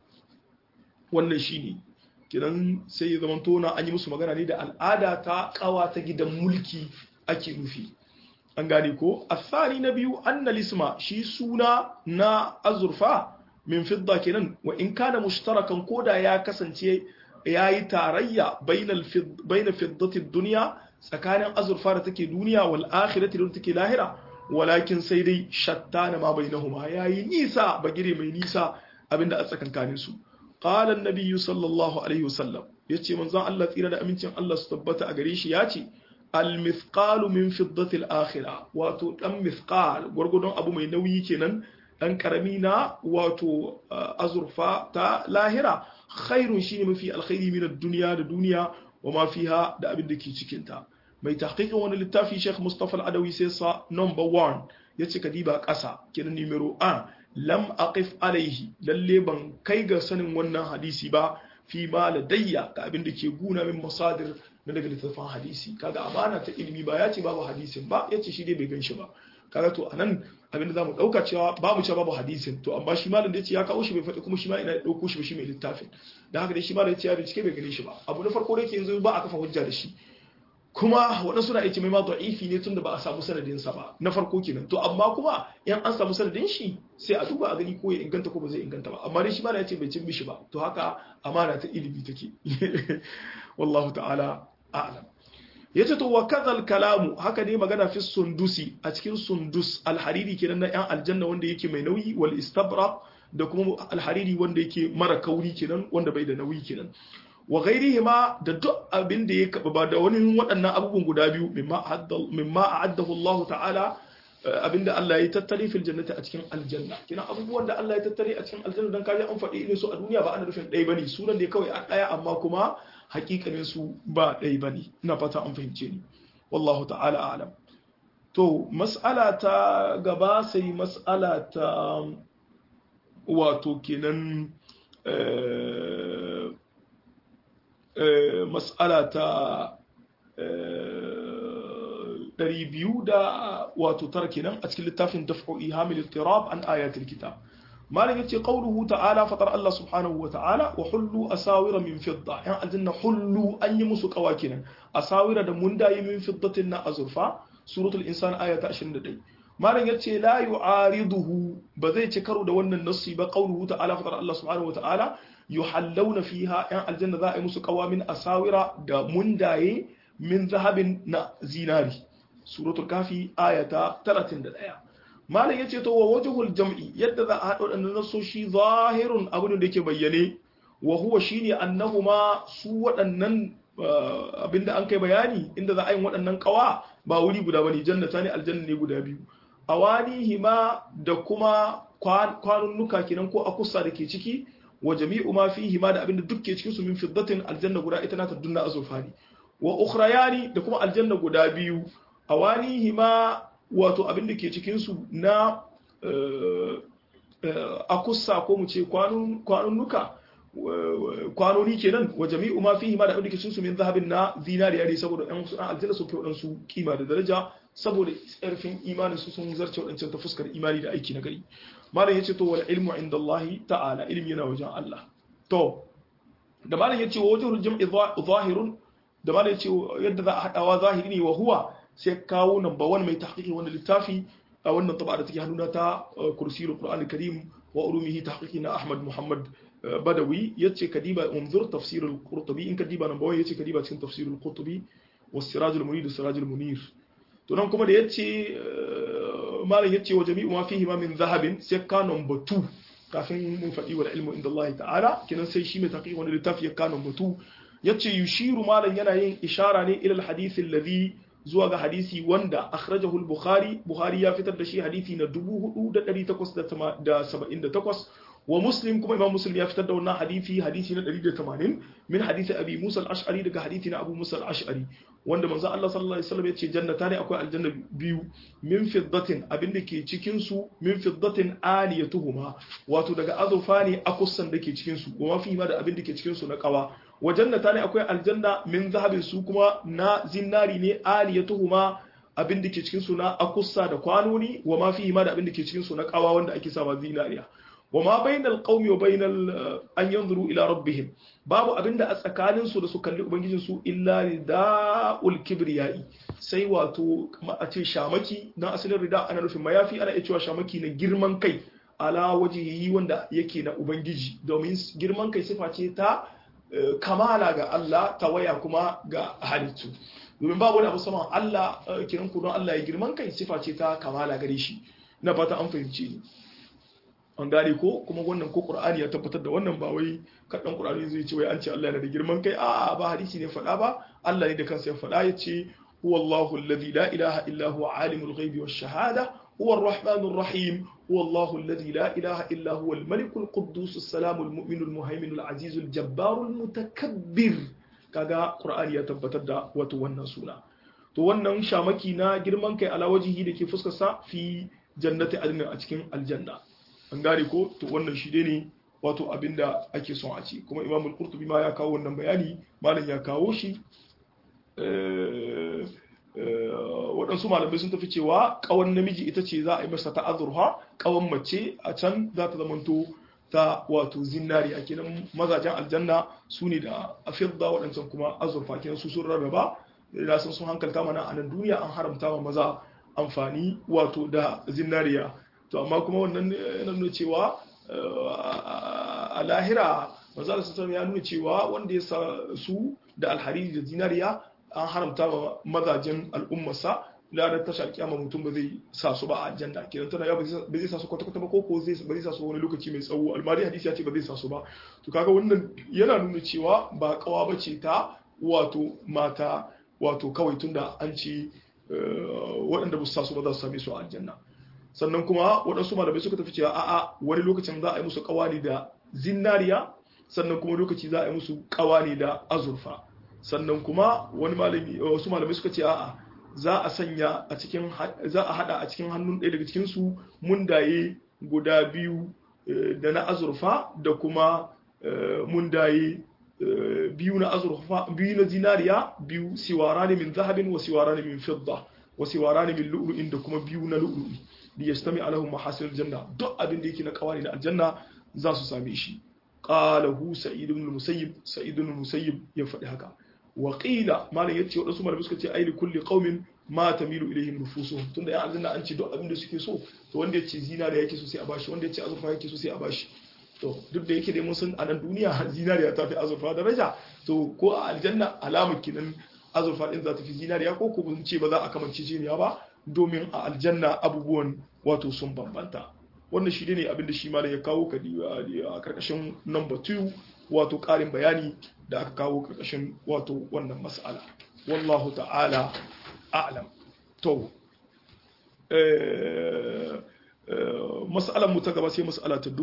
wannan shine kidan sai ya zamanto na an yi musu magana ne da al'ada ta kawa ta gidan mulki ake nufi an gane ko asali na biyu annal isma shi suna na azurfa min fidda kenan wa in kana mushtarakan koda ya kasance yayi tarayya bainal fiddati dunya tsakanin azurfa da take duniya wal akhirati da take lahira walakin sai dai shattana ma bainahuma yayi nisa bagire mai nisa abinda a tsakankanin su qala an sallallahu alaihi wasallam yace manzon Allah tsira da amincin Allah su tabbata a gare shi yace al mithqalu min fiddati al akhirah wato dan mithqal gurgudun abu mai nauyi kenan dan karami na wato azurfa ta lahira khairun shine mafi alkhairi min ad-dunya da duniya wa ma fiha da abin da ke cikin ta mai tahqiqin wani littafi Sheikh Mustafa Al-Adawi sai sa number 1 yace kadiba ƙasa kenan numero 1 lam aqif alaihi lalle ban kai ga sanin wannan hadisi ba fi ma ladayya ga abin da ke guna min masadir na daga littafin hadisi kaga amana ta ilimi ba ya ce babu hadisin ba yace shi dai bai gan shi ba kaga to anan abinda zamu dauka cewa babu cewa babu hadisin to amma shi malam da yace ya kawo shi bai faɗi kuma shi ma ina dauko shi ba shi mai littafin dan haka dai shi malam yace ya bincike bai gane shi ba abu na farko da yake yanzu ba a kafa hujja da shi kuma waɗansu na yace mai ma da'ifi ne tunda ba a samu sanadin sa ba na farko kenan to amma kuma in an samu sanadin shi sai a duba a gani ko ya inganta ko ba zai inganta ba amma dai shi malam yace bai cin mishi ba to haka amana ta ilimi take wallahu ta'ala a'lam yace to wa kadhal kalamu haka ne magana fi sundusi a cikin sundus alhariri kenan na yan aljanna wanda yake mai nauyi wal istabra da kuma alhariri wanda yake mara kauri kenan wanda bai da nauyi kenan wa ghairihima da duk abin da ya ba da wani waɗannan abubuwan guda biyu mimma mimma a'addahu Allah ta'ala abinda Allah ya tattare fil jannati a cikin aljanna kina abubuwan da Allah ya tattare a cikin aljanna dan kaje an faɗi irin su a duniya ba ana nufin ɗaya bane sunan da kawai a ɗaya amma kuma hakikanin su ba ɗaya ba ne ina fata an fahimce ni wallahu ta'ala alam to mas'ala ta gaba sai mas'ala ta wato kenan mas'ala ta ɗari biyu da wato tara kenan a cikin littafin daf'u ihamil ittirab an ayatul kitab malam yace qauluhu ta'ala fatar Allah subhanahu wa ta'ala wa hullu asawira min fidda yan aljanna hullu an yi musu kawakinan asawira da mundayi min fiddatin na azurfa suratul insan aya ta 21 malam yace la yu'ariduhu ba zai ci karo da wannan nassi ba qauluhu ta'ala fatar Allah subhanahu wa ta'ala yuhallawna fiha yan aljanna za a yi musu kawamin asawira da mundaye min zahabin na zinari suratul kafi aya ta 31 malam yace to wa wajhul jam'i yadda za a hada wadannan nasoshi zahirun abin da yake bayyane wa huwa shine annahuma su waɗannan abinda an kai bayani inda za a yi waɗannan kawa ba wuri guda bane jannata ne aljanna ne guda biyu awanihima da kuma kwanunnuka kenan ko akusa da ke ciki wa jami'u ma fihi ma da abinda duk ke cikin su min fiddatin aljanna guda ita na ta dunna azurfani wa ukhrayani da kuma aljanna guda biyu awanihima wato abinda ke cikin su na akusa ko mu ce kwanunnuka kwanoni kenan wa jami'u ma fihi ma da abinda ke cikin su min zahabin na zinariya ne saboda ɗan su aljanna sun fi waɗansu kima da daraja saboda tsarfin imanin su sun zarce waɗancan ta fuskar imani da aiki na gari malam yace to wal ilmu inda Allah ta'ala ilmi yana wajen Allah to da malam yace wa wajhul jam'i zahirun da malam yace yadda za a hadawa zahiri ne wa huwa sai kawo number 1 mai tahqiqi wannan littafi a wannan taba da take hannuna ta kursiyul qur'an karim wa ulumihi tahqiqi na ahmad muhammad badawi yace kadiba unzur tafsir al-qurtubi in kadiba number 1 yace kadiba cikin tafsir al-qurtubi was siraj al-munir da siraj al-munir to nan kuma da yace malam yace wa jami'u ma fihi ma min zahabin sai ka number 2 kafin mun faɗi wa ilmu inda Allah ta'ala kinan sai shi mai taqiq wani littafi ya ka number 2 yace yushiru malam yana yin ishara ne ila al-hadith alladhi zuwa ga hadisi wanda akhrajahu al-bukhari bukhari ya fitar da shi hadisi na 4878 wa muslim kuma imam muslim ya fitar da wannan hadisi hadisi na 180 min hadisi abi musa al-ash'ari daga hadisi na abu musa al-ash'ari wanda manzo Allah sallallahu alaihi wasallam yace jannata ne akwai aljanna biyu min fiddatin abinda ke cikin su min fiddatin aliyatuhuma wato daga azurfa ne akussan da ke cikin su wa fi ma da abinda ke cikin su na kawa wa jannata ne akwai aljanna min zahabin su kuma na zinari ne aliyatuhuma abinda ke cikin su na akussa da kwanoni wa ma fi ma da abinda ke cikin su na kawa wanda ake sawa zinariya وما بين القوم وبين أن ينظروا إلى ربهم babu abinda a tsakanin su da su kalli ubangijin su illa rida'ul kibriyai sai wato a ce shamaki na asalin rida ana nufin mayafi ana iya cewa shamaki na girman kai ala wajihi wanda yake na ubangiji domin girman kai sifa ce ta kamala ga Allah ta waya kuma ga halittu domin babu wani abu saman Allah kiran ku don Allah ya girman kai sifa ce ta kamala gare shi na fata an fahimci ni an gane ko kuma wannan ko qur'ani ya tabbatar da wannan ba wai kadan qur'ani zai ce wai an ce Allah yana da girman kai a'a ba hadisi ne faɗa ba Allah ne da kansa ya faɗa ya ce huwallahu alladhi la ilaha illa huwa alimul ghaibi wash shahada huwa arrahmanur rahim huwallahu alladhi la ilaha illa huwa al-malikul quddus as-salamul mu'minul muhaiminul azizul jabbarul mutakabbir kaga qur'ani ya tabbatar da wato wannan suna to wannan shamaki na girman kai ala wajihi da ke fuskar sa fi jannati adnin a cikin aljanna an gane ko to wannan shi ne wato abinda ake son a ci kuma imam al-qurtubi ma ya kawo wannan bayani malam ya kawo shi waɗansu malamai sun tafi cewa ƙawan namiji ita ce za a yi masa ta azurha ƙawan mace a can za ta zamanto ta wato zinari a kenan mazajen aljanna su ne da afirda waɗancan kuma azurfa kenan su sun rarraba da sun sun hankalta mana a nan duniya an haramta wa maza amfani wato da zinariya to amma kuma wannan yana nuna cewa a lahira manzala sassan ya nuna cewa wanda ya sa su da alhariri da zinariya an haramta wa mazajen al'ummarsa ladar tashar kyama mutum ba zai sa su ba a aljanna kenan tana ya ba zai sa su kwata-kwata ba ko ko ba zai sa su wani lokaci mai tsawo almari hadisi ya ce ba zai sa su ba to kaga wannan yana nuna cewa ba kawa ba ce ta wato mata wato kawai tunda an ce waɗanda ba su sa su ba za su same su a aljanna sannan kuma waɗansu malamai suka tafi cewa a'a wani lokacin za a yi musu kawani da zinariya sannan kuma lokaci za a yi musu kawani da azurfa sannan kuma wani malami wasu malamai suka ce a'a za a sanya a cikin za a hada a cikin hannun ɗaya daga cikin su mundaye guda biyu da na azurfa da kuma mundaye biyu na azurfa biyu na zinariya biyu siwarani min zahabin wa siwarani min fidda wa siwarani min lu'lu'in da kuma biyu na lu'lu'i li yastami alahum mahasil janna duk abin da yake na kawani na aljanna za su same shi qala hu sa'id ibn musayyib sa'id ibn musayyib ya faɗi haka wa qila malan yace wadansu malamai suka ce ai kulli qaumin ma tamilu ilayhim nufusuhum tunda ya aljanna an ce duk abin da suke so to wanda yace zinariya yake so sai a bashi wanda yace azurfa yake so sai a bashi to duk da yake dai mun san a nan duniya zinariya ta fi azurfa daraja to ko a aljanna alamar kinan azurfa din za ta fi zinariya ko ko mun ce ba za a kamance jiniya ba domin a aljanna abubuwan wato sun bambanta wannan shi ne abinda shi malam ya kawo a karkashin number 2 wato karin bayani da aka kawo karkashin wato wannan mas'ala wallahu ta'ala a'lam to mas'alar mu ta gaba sai mas'ala ta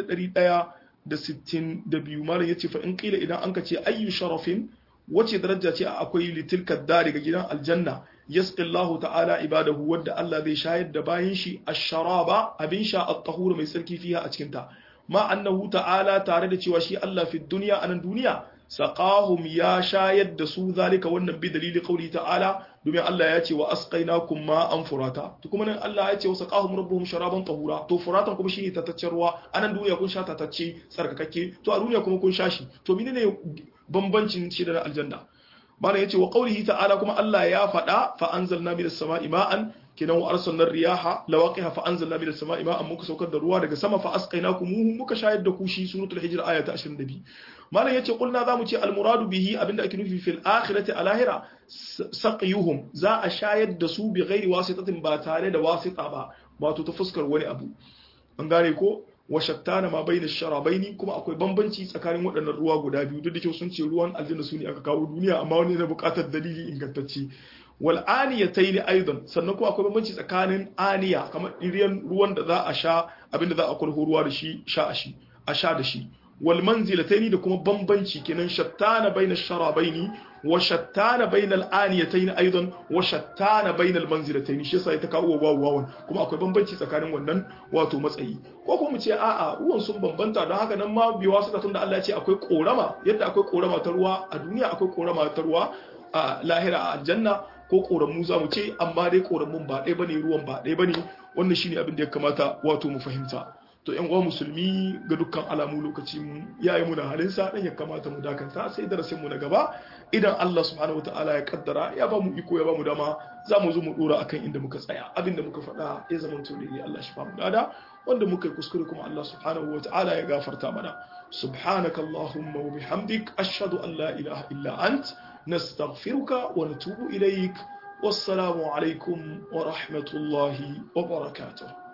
1162 malam yace fa in qila idan anka ce ayyu sharafin wace daraja ce akwai litilka dari ga gidan aljanna yasqi Allahu ta'ala ibadahu wadda Allah zai shayar da bayin shi ash-sharaba abin sha at-tahur mai sarki fiha a cikin ta ma annahu ta'ala tare da cewa shi Allah fi dunya anan duniya saqahum ya shayar da su zalika wannan bi dalili qauli ta'ala domin Allah ya ce wa asqainakum ma an furata to kuma nan Allah ya ce wa saqahum rabbuhum sharaban tahura to furatan kuma shine tataccen ruwa anan duniya kun sha tatacce tsarkakakke to a duniya kuma kun sha shi to menene bambancin shi da aljanna mana yace wa qaulihi ta'ala kuma Allah ya faɗa fa anzalna minas sama'i ma'an kinan wa arsalna riyaha lawaqiha fa anzalna minas sama'i ma'an muka saukar da ruwa daga sama fa asqainakum muka shayar da ku shi suratul hijr aya ta 22 malam yace kulna zamu ce al muradu bihi abinda ake nufi fil akhirati a lahira saqiyuhum za a shayar da su bi ghairi wasitatin ba tare da wasita ba wato ta fuskar wani abu an gane ko wa shattana ma bayna sharabaini kuma akwai bambanci tsakanin waɗannan ruwa guda biyu duk da cewa sun ce ruwan aljanna su ne aka kawo duniya amma wani na buƙatar dalili ingantacce wal aniyatayn aidan sannan kuma akwai bambanci tsakanin aniya kamar iriyan ruwan da za a sha abinda za a kulhu ruwa da shi sha a shi a sha da shi wal manzilatayn da kuma bambanci kenan shattana bayna sharabaini wa shattana bayna al aniyatayn aidan wa shattana bayna al manzilatayn shi yasa ita kawo wawu wawan kuma akwai bambanci tsakanin wannan wato matsayi ko kuma mu ce a'a ruwan sun bambanta don haka nan ma biwa su tunda Allah ya ce akwai korama yadda akwai korama ta ruwa a duniya akwai korama ta ruwa a lahira a aljanna ko koramu za mu ce amma dai koramun ba ɗaya bane ruwan ba ɗaya bane wannan shine abin da ya kamata wato mu fahimta to yan uwa musulmi ga dukkan alamu lokaci ya yi muna halinsa dan ya kamata mu dakanta sai darasin mu na gaba idan Allah subhanahu wataala ya kaddara ya ba mu iko ya ba mu dama za mu zo mu dora akan inda muka tsaya abin da muka faɗa ya zama to ne Allah shi ba mu dada wanda muka yi kuskure kuma Allah subhanahu wataala ya gafarta mana subhanakallahumma wa bihamdik ashhadu an la ilaha illa ant nastaghfiruka wa natubu ilaik wassalamu alaikum wa rahmatullahi wa barakatuh